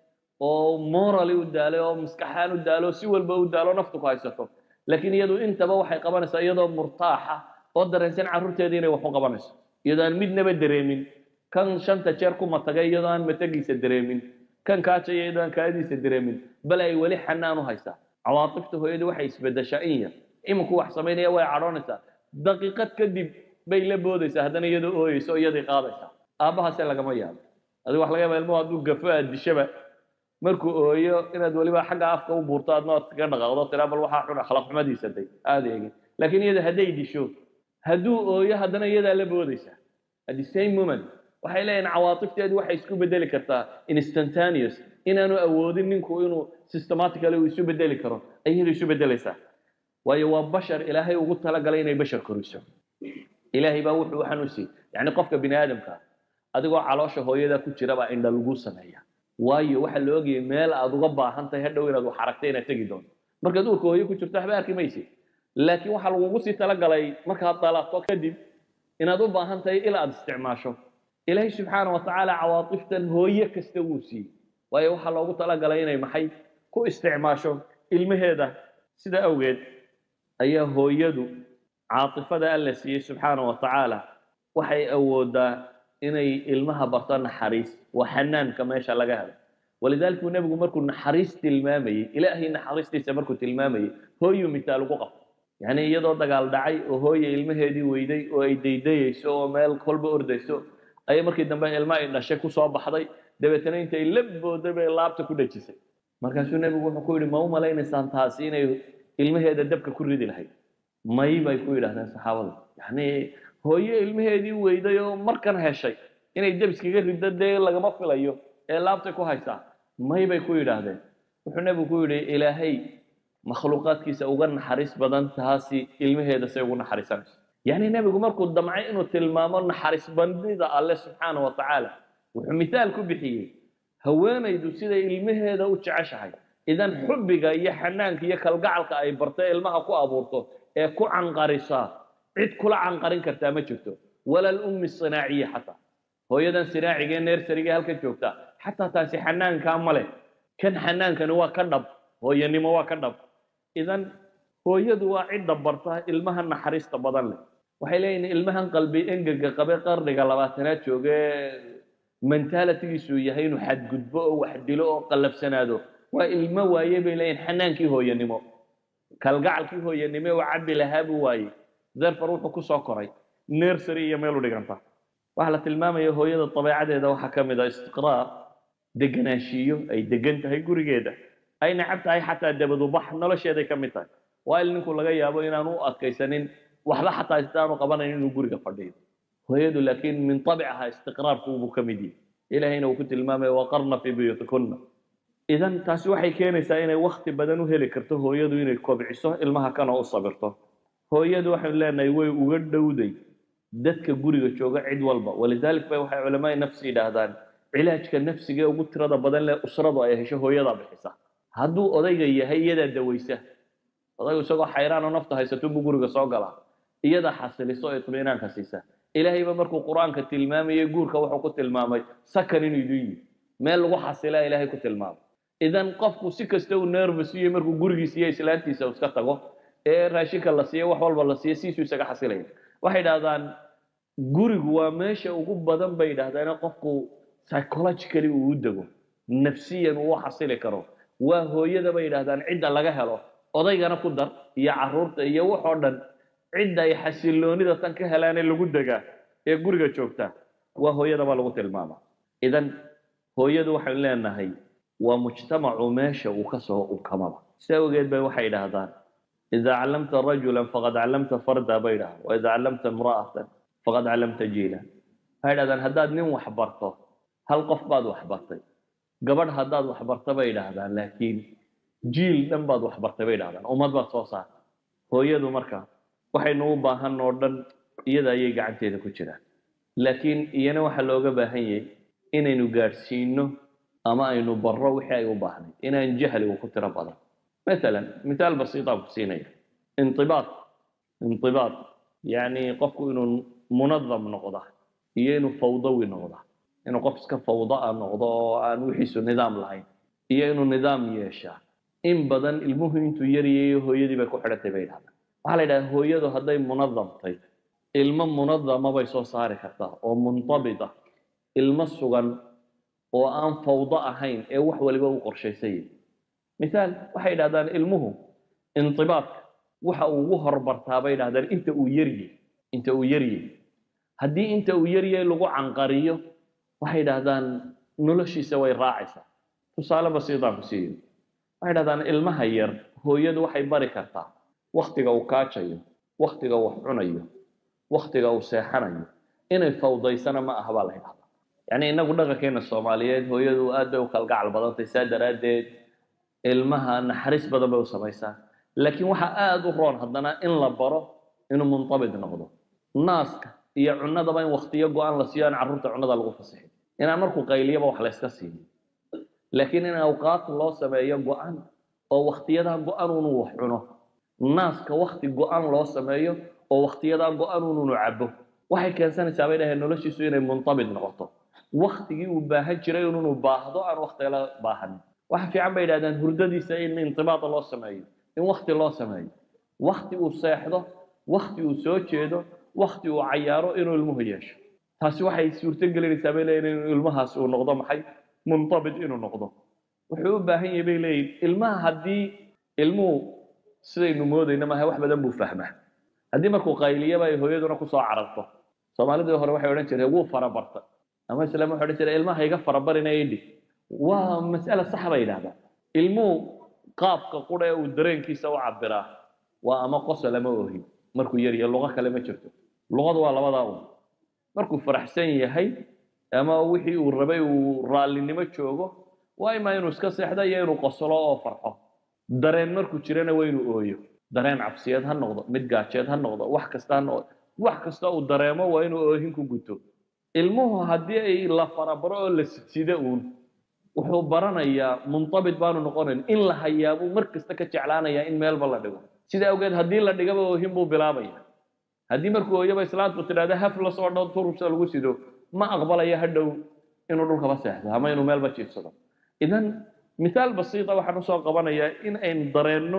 Speaker 1: oo morally u daalay oo maskaxaan u daalo si walba u daalo naftu ku haysato laakiin iyadu intaba waxay qabanaysaa iyadoo murtaaxa oo dareensan carruurteedii inay wax u qabanayso iyadoo aan midnaba dareemin kan shanta jeer ku matagay iyadoo aan matagiisa dareemin kan kaajaya iyadoo aan kaadiisa dareemin bal ay weli xanaan u haysaa cawaatifta hooyadu waxay isbedeshaa in yar iminku wax samaynaya way cadhoonaysaa daqiiqad kadib bay la boodaysaa haddana iyadoo ooyeysa oo iyadii qaadaysaa aabbahaase lagama yaabo adiga wax laga yaaba ilmuhu hadduu gafo aad dishaba markuu ooyo inaad weliba xagga afka u buurto aadna ood kaga dhaqaaqdo tiraa bal waxaa xun akhlaaq xumadiisa day aada eegin laakiin iyada hadday disho hadduu ooyo haddana iyadaa la boodaysaa at the same moment waxay leeyihin cawaatifteedu waxay isku bedeli kartaa instantaneous inaanu awoodin ninku inuu systematically uu isu bedeli karo ay iyadu isu bedelaysaa waayo waa bashar ilaahay ugu talagalay inay bashar koriso ilaahay baa wuxuu waxaan u siiyey yacni qofka bini aadamka adigoo caloosha hooyada ku jira baa indha lagu sameeya waayo waxaa la ogayay meel aad uga baahan tahay hadhow inaad wax aragtay inaad tegi doonto markaad uurka hooyo ku jirto waxba arki maysid laakiin waxaa lagugu sii talagalay markaad dalato kadib inaad u baahan tahay ilaa aad isticmaasho ilaahay subxaana wa tacaala cawaatiftan hooye kasta wuu siiyey waayo waxaa loogu talagalay inay maxay ku isticmaasho ilmaheeda sida awgeed ayaa hooyadu caatifada alla siiyey subxaana wa tacaala waxay awoodaa inay ilmaha barto naxariis waa xanaanka meesha laga helo walidaalika nebigu markuu naxariis tilmaamayey ilaahay naxariistiisa markuu tilmaamayey hooyuu mitaal ugu qabto yacni iyadoo dagaal dhacay oo hooya ilmaheedii weyday oo ay daydayayso oo meel kolba ordayso ayay markii dambe ilma ay dhashay kusoo baxday dabeetana intay la booday bay laabta ku dhejisay markaasuu nebigu wuxuu ku yidhi ma u malaynaysaan taasi inay ilmaheeda dabka ku ridi lahayd may bay ku yidhahdeen saxaabadu yacni hooye ilmaheedii weyday oo markan heshay inay debiskaga riddo dee lagama filayo ee laabtay ku haysaa may bay ku yidhaahdeen wuxuu nebigu ku yidhi ilaahay makhluuqaadkiisa uga naxariis badan taasi ilmaheeda say ugu naxariisanayso yacni nebigu markuu damcay inuu tilmaamo naxariis bandida alle subxaana wa tacaala wuxuu mithaal ku bixiyey haweenaydu siday ilmaheeda u jeceshahay idan xubbiga iyo xanaanka iyo kalgacalka ay bartay ilmaha ku abuurto ee ku canqarisaa cid kula canqarin kartaa ma jirto walal ummi sinaaciya xataa hooyadan sinaaciga ee neersariga halkan joogta xataa taasi xanaankaa ma leh kan xanaankani waa ka dhab hooyanimo waa ka dhab idan hooyadu waa cidda barta ilmaha naxariista badan leh waxay leeyihin ilmahan qalbi engega qabe qarniga labaatanaad jooge mentaalitigiisu yahay inuu xadgudbo oo wax dilo oo qallabsanaado waa ilmo waaye bay leeyihin xanaankii hooyanimo kalgacalkii hooyanimo oo cabbi lahaa buu waayey therefore wuxuu ku soo koray nersary iyo meel u dhiganta waxaa la tilmaamaya hooyada dabeecadeeda waxaa ka mid ah istiqraar deganaanshiyo ay degan tahay gurigeeda ay nacab tahay xataa dabadubax nolosheeday ka mid tahay waa il ninku laga yaabo inaanu u adkaysanin waxba xataa istaanu qabanayn inuu guriga fadhiyo hooyadu laakiin min abcaha istiqraarkuubuu ka mid yihi ilahayna uu ku tilmaamaya waqarna fii buyuutikunna idan taasi waxay keenaysaa inay wakti badan u heli karto hooyadu inay kobciso ilmaha kana u sabirto hooyadu waxaynu leenahay way uga dhowday dadka guriga jooga cid walba walidalik bay waxay culamaai nafsi yidhaahdaan cilaajka nafsiga ee ugu tirada badan leh usradu ay hesho hooyadaa bixisa hadduu odayga yahay iyadaa dawaysa odaygu isagoo xayraan oo nafta haysato buu guriga soo galaa iyadaa xasiliso oo itminaanka siisa ilaahayba markuu qur-aanka tilmaamayay guurka wuxuu ku tilmaamay sakan inuu idin yihi meel lagu xasilaa ilaahay ku tilmaamay idan qofku si kasta uu nervous iyo markuu gurigiisa iyo islaantiisa iska tago ee raashinka la siiyo wax walba la siiyo siisuu isaga xasilaya waxay idhahdaan gurigu waa meesha ugu badan bay yidhahdaan qofku psychologically uu u dego nafsiyan uu u xasili karo waa hooyada bay yidhahdaan cidda laga helo odaygana ku dar iyo caruurta iyo waxoo dhan cidda ay xasiloonida tan ka helaanee lagu degaa ee guriga joogta waa hooyada baa lagu tilmaama idan hooyadu waxaynu leenahay waa mujtamacu meesha uu ka soo ukamaba si awgeed bay waxay idhaahdaan ida callamta rajulan faqad callamta farda bay idhahdaan wa ida callamta imra'atan faqad callamta jiilan waxay idhahdaan haddaad nin wax barto hal qof baad wax bartay gabadh haddaad wax barta bay idhaahdaan laakiin jiil dhan baad wax bartay bay idhahdaan ummad baad soo saartay hooyadu marka waxaynu u baahan oo dhan iyada ayay gacanteeda ku jiraan laakiin iyana waxaa looga baahan yahay inaynu gaadhsiino ama aynu barro wixii ay u baahnayd inaan jahligu ku tiro badan maalan mithaal basiitaan ku siinaya intibaad intibaad yacni qofku inuu munadam noqda iyo inuu fawdawi noqda inuu qof iska fawdaa noqdo oo aan wixiisu nidaam lahayn iyo inuu nidaam yeeshaa in badan ilmuhu intuu yaryayo hooyadii bay ku xidhantay bay idhahdaan waxaa la yidhaha hooyadu hadday munadamtay ilmo munadama bay soo saari kartaa oo muntabita ilmo sugan oo aan fawdo ahayn ee wax waliba u qorshaysayay mithaal waxay yidhahdaan ilmuhu intibaadka waxa uu ugu horbartaa bay yidhahdaan inta uu yaryay inta uu yaryay haddii inta uu yaryay lagu canqariyo waxay yidhahdaan noloshiisa way raacaysaa tusaale basiitaan ku siiyo waxay yidhahdaan ilmaha yar hooyadu waxay bari kartaa waktiga uu kaajayo waktiga uu wax cunayo waktiga uu seexanayo inay fawdaysana ma aha baa la yidhahdaa yacni innagu dhaqankeena soomaaliyeed hooyadu aad bay u kalgacal badantay saa daraaddeed ilmaha naxariis badan bay u samaysaa laakiin waxaa aada u roon haddana in la baro inuu muntabid noqdo naaska iyo cunadaba in waktiyo go-aan la siiyo aan carruurta cunada lagu fasixin inaan markuu qayliyaba wax la yska siiyo laakiin in awqaad loo sameeyo go-an oo waktiyadaa go-an unu wax cuno naaska wakti go-an loo sameeyo oo waktiyadaa go-an ununu cabo waxay keensanaysaa bay dhaheen noloshiisu inay muntabid noqoto waktigii uu baahan jiray inunu baahdo aan waktigala baahanin waxa fiican bay yidhahdeen hurdadiisa in intibaada loo sameeyo in wakti loo sameeyo wakti uu seexdo wakti uu soo jeedo wakti uu cayaaro inuu ilmuhu yeesho taasi waxay suurto gelinaysaa bay leeyihin inuu ilmahaas uu noqdo maxay muntabid inuu noqdo wuxuu u baahan yahay bay leeyihin ilmaha haddii ilmuhu sidaynu moodayna maaha wax badan buu fahmaa haddii markuu qayliyaba ay hooyaduna kusoo cararto soomaalidii hore waxay odhan jireen wuu farabarta ama islaam waxay odhan jireen ilmaha iga farabarina idhi waa mas'ala sax bay yidhahdaan ilmuhu qaabka qura ee uu dareenkiisa u cabiraa waa ama qosol ama ohin markuu yar yahay luqo kale ma jirto luqadu waa labadaa un markuu faraxsan yahay ama wixii uu rabay uu raallinimo joogo waa imaa inuu iska seexdo iyo inuu qoslo oo farxo dareen markuu jirana waa inuu ooyo dareen cabsiyeed ha noqdo mid gaajeed ha noqdo wax kasta ha noqdo wax kasta uu dareemo waa inuu oohin ku guto ilmuhu haddii ay la farabaro oo la sidsido uun wuxuu baranayaa muntabit baanu noqonayn in la hayaabuu mar kasta ka jeclaanayaa in meelba la dhigo sida awgeed haddii la dhigaba oohin buu bilaabaya haddii markuu ooyaba islaantu tidhahda haf la soo dhow turubsa lagu sido ma aqbalaya hadhow inuu dhulkaba seexdo ama inuu meelba jiifsado idan mithaal basiita waxaan usoo qabanayaa in aynu dareenno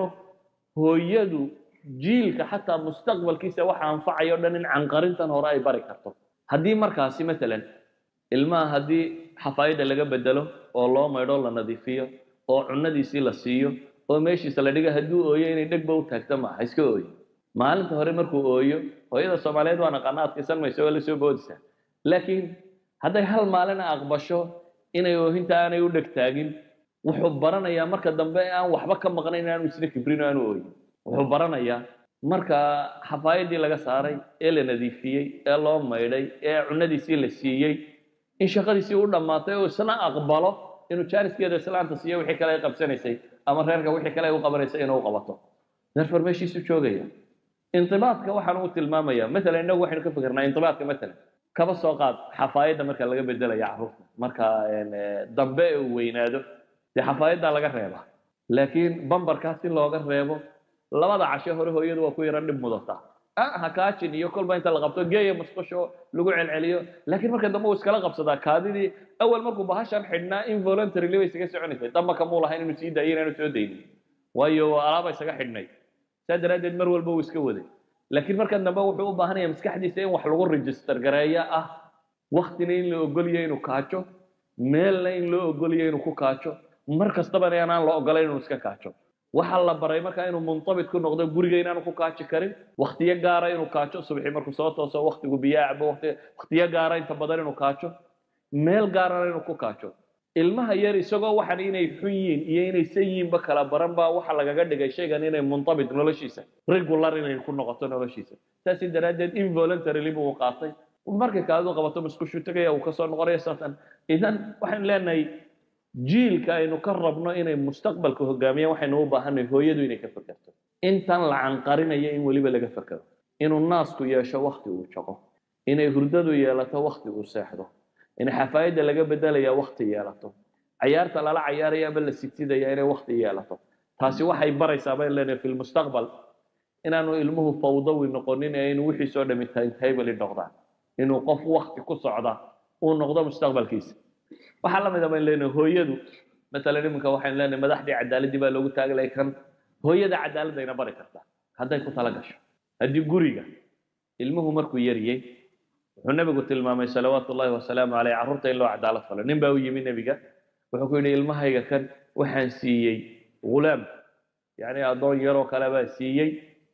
Speaker 1: hooyadu jiilka xataa mustaqbalkiisa waxa anfacayo o dhan in canqarintan hore ay bari karto haddii markaasi matalan ilmaha haddii xafaayadda laga bedelo oo loo maydho la nadiifiyo oo cunadiisii la siiyo oo meeshiisa la dhiga hadduu ooyo inay dhegba u taagto maaha iska ooyo maalinta hore markuu ooyo hooyada soomaaliyeed waa naqaana adkaysan mayso waa la soo boodaysaa laakiin hadday hal maalina aqbasho inay oohinta aanay u dheg taagin wuxuu baranayaa marka dambe aan waxba ka maqnayn inaanu isna kibrin aanu ooyin wuxuu baranayaa marka xafaayadii laga saaray ee la nadiifiyey ee loo maydhay ee cunadiisii la siiyey in shaqadiisii u dhammaatay oo isna aqbalo inuu jaaniskeeda islaanta siiyo wixii kale ay qabsanaysay ama reerka wixii kale ay u qabanaysay inuu qabato therefore meeshiisu joogaya intibaadka waxaan u tilmaamaya matalan innagu waxaynu ka fikirnaa intibaadka matalan kaba soo qaad xafaayadda marka laga bedelaya carruurta marka dambe uu weynaado dee xafaayaddaa laga reeba laakiin bambarkaas in looga reebo labada cashe hore hooyadu waa ku yara dhib mudataa ha kaajin iyo kolba inta la qabto geeya musqusho lagu celceliyo laakiin marka dambe uu iskala qabsadaa kaadidii awal markuu bahashan xidhnaa involuntarily bay isaga soconaysay damba kamuu lahayn inuu sii daayo inaanu soo daynin waayo alaaba isaga xidhnay saa daraaddeed mar walba uu iska waday laakiin marka dambe wuxuu u baahanaya maskaxdiisa in wax lagu register gareeya ah waktina in la ogoliyo inuu kaajo meelna in loo ogoliyo inuu ku kaajo mar kastabana inaan la ogolayn inuu iska kaajo waxaa la baray markaa inuu muntabit ku noqdo guriga inaanu ku kaaji karin waktiyo gaara inuu kaajo subxii markuu soo tooso waktigu biyaa cabo waktiyo gaara inta badan inuu kaajo meel gaarana inuu ku kaajo ilmaha yar isagoo waxan inay xun yihiin iyo inay san yihiinba kala baran baa waxa lagaga dhigay shaygan inay muntabit noloshiisa regular inay ku noqoto noloshiisa saasi daraaddeed involuntarily buu u qaatay markay kaadu qabato musqushu tegaya uu kasoo noqonaya saatan idan waxaynu leenahay jiilka aynu ka rabno inay mustaqbalka hogaamiyaan waxaynu u baahanay hooyadu inay ka fekerto intan la canqarinayo in weliba laga fekero inuu naasku yeesho wakti uu jaqo inay hurdadu yeelato wakti uu seexdo in xafaayadda laga bedelaya wakti yeelato cayaarta lala cayaaraya ama la sigsidaya inay wakti yeelato taasi waxay baraysaa bayn leenahay fi lmustaqbal inaanu ilmuhu fawdawi noqonin ee inuu wixiisoo dhami timetable noqdaan inuu qof wakti ku socda uu noqdo mustaqbalkiisa waxaa la mid a bayn leenahay hooyadu matalan iminka waxaynu leenahay madaxdii cadaaladdii baa loogu taaglay kan hooyada cadaaladayna bari kartaa hadday ku tala gasho haddii guriga ilmuhu markuu yariyey wuxuu nebigu tilmaamay salawaatu ullahi wasalaamu caleyh carruurta in loo cadaalad falo nin baa u yimi nebiga wuxuu ku yidhi ilmahayga kan waxaan siiyey ghulaam yacni addoon yaroo kale baa siiyey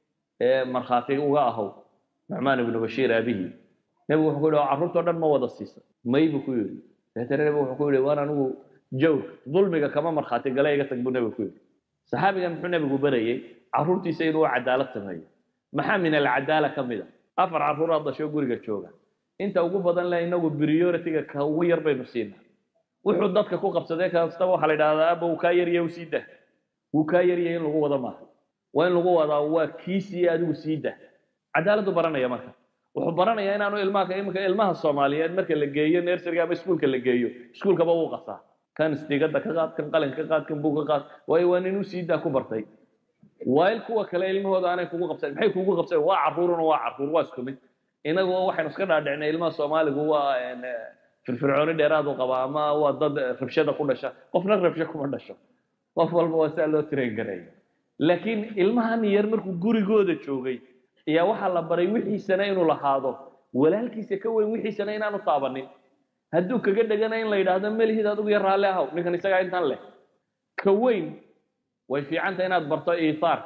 Speaker 1: ee markhaati uga ahow nucmaan ibnu bashiir aabihii nebigu wuxuu ku yidhi carruurtao dhan ma wada siisa may buu ku yidhi dabeetana nebigu wuxuu ku yidhi waan anigu jawr dulmiga kama markhaati gale iga tag buu nebigu ku yidhi saxaabigan muxuu nebigu barayey carruurtiisa inuu cadaalad sameeyo maxaa min alcadaala ka mid a afar carruuraad dhasho guriga jooga inta ugu badan le inagu priority-ga ka ugu yar baynu siinaa wuxuu dadka ku qabsadee kastaba waxaa la yidhahdaa aba wuu kaa yarya sii dah wuu kaa yarya in lagu wado maaha waa in lagu wadaa waa kiisii adigu sii dah cadaaladdu baranaya marka wuxuu baranayaa inaanu ilmaha iminka ilmaha soomaaliyeed marka la geeyo nerseriga ama iskuulka la geeyo iskuulkaba wuu qasaa kan istigada ka qaad kan qalin ka qaad kan buug ka qaad waayo waa nin u sii daa ku bartay waail kuwa kale ilmahooda aanay kugu qabsan maxay kugu qabsan waa carruuruna waa carruur waa isku mid inagu waxaynu iska dhaadhicnay ilmaha soomaaligu waa firfircooni dheeraad u qaba ama waa dad rabshada ku dhasha qofna rabsho kuma dhasho qof walba waa saa loo train gareeyo laakiin ilmahan yar markuu gurigooda joogay ayaa waxaa la baray wixiisana inuu lahaado walaalkiisa ka weyn wixiisana inaanu taabanin hadduu kaga dhegana in la yidhaahdo melihid adigu yar raalli ahaw ninkan isagaa intan leh ka weyn way fiicanta inaad barto iithaar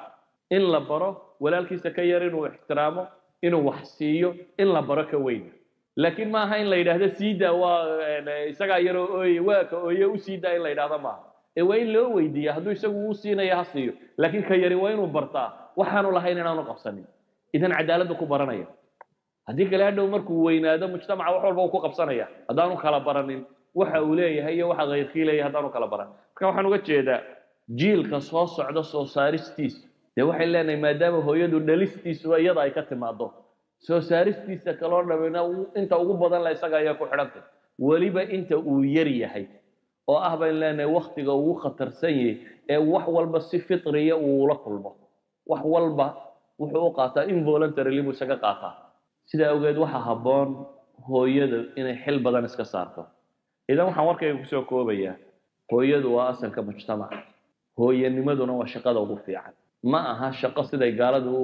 Speaker 1: in la baro walaalkiisa ka yar inuu ixtiraamo inuu wax siiyo in la baro ka weyna laakiin ma aha in la yidhaahdo siidaa waa isagaa yaroo ooye waa ka ooye u siidaa in la yidhahdo maaha ee waa in loo weydiiya hadduu isagu uu siinayo ha siiyo laakiin ka yari waa inuu bartaa waxaanu lahayn inaanu qabsanin idan cadaaladdu ku baranaya haddii kale hadhow markuu weynaado mujtamaca wax walba uu ku qabsanaya haddaanu kala baranin waxa uu leeyahay iyo waxa kayrkii leeyahay haddaanu kala baran marka waxaan uga jeedaa jiilka soo socda soo saaristiisu dee waxay leenahay maadaama hooyadu dhalistiisuba iyada ay ka timaado soo saaristiisa kaloo dhamina inta ugu badan la isaga ayaa ku xidhantay weliba inta uu yar yahay oo ah bayn leenahay waktiga ugu khatarsan yahay ee wax walba si fitriya uu ula kulmo wax walba wuxuu u qaataa involuntarily buu isaga qaataa sidaa awgeed waxaa habboon hooyada inay xil badan iska saarto idan waxaan warkayga kusoo koobayaa hooyadu waa asalka mujtamaca hooyanimaduna waa shaqada ugu fiican ma aha shaqo siday gaaladu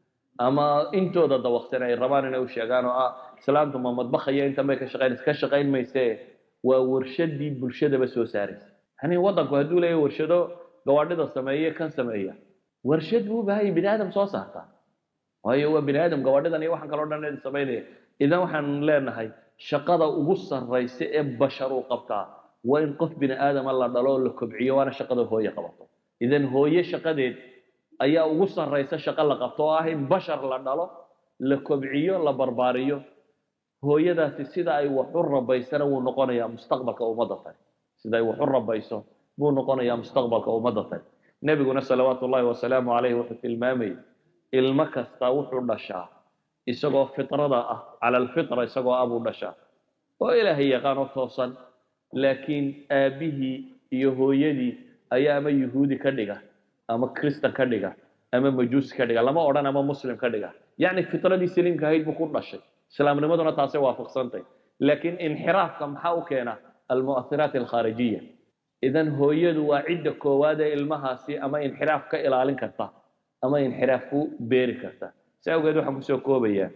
Speaker 1: ama intooda dawaqsan ay rabaan inay u sheegaan oo ah islaamtu ma madbakhaya intan bay ka shaqaynaysa ka shaqayn maysee waa warshadii bulshadaba soo saaraysa yani waddanku hadduu leeyahay warshado gawaadhida sameeye kan sameeya warshad buu u baahan yahay bini aadam soo saartaa waayo waa bini aadam gawaadhidan iyo waxaan kaloo dhan samaynaya idan waxaan leenahay shaqada ugu sarraysa ee bashar uu qabtaa waa in qof bini aadama la dhalo oo la kobciyo waana shaqada hooye qabato idan hooye shaqadeed ayaa ugu sarraysa shaqo la qabto oo ah in bashar la dhalo la kobciyo la barbaariyo hooyadaasi sida ay wax u rabaysana wuu noqonayaa mustaqbalka ummadda tani sida ay wax u rabayso buu noqonayaa mustaqbalka ummadda tani nebiguna salawaatu ullahi wasalaamu calayhi wuxuu tilmaamayay ilmo kasta wuxuu dhashaa isagoo fitrada ah cala alfitra isagoo ah buu dhashaa oo ilaahay yaqaanoo toosan laakiin aabbihii iyo hooyadii ayaa ama yuhuudi ka dhiga ama kristan ka dhiga ama majuusi ka dhiga lama odhan ama muslim ka dhiga yacni fitradii saliimka ahayd buu ku dhashay islaamnimaduna taasay waafaqsantay laakiin inxiraafka maxaa u keena almu'athiraat alkhaarijiya idan hooyadu waa cidda koowaad ee ilmahaasi ama inxiraaf ka ilaalin karta ama inxiraaf ku beeri karta si awgeed waxaan kusoo koobayaa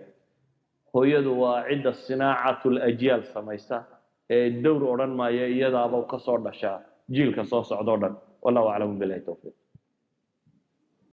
Speaker 1: hooyadu waa cidda sinaacatul ajyaal samaysa ee dowr odhan maayo iyadaaba kasoo dhashaa jiilka soo socdoo dhan wallahu aclamu bilahi towfiiq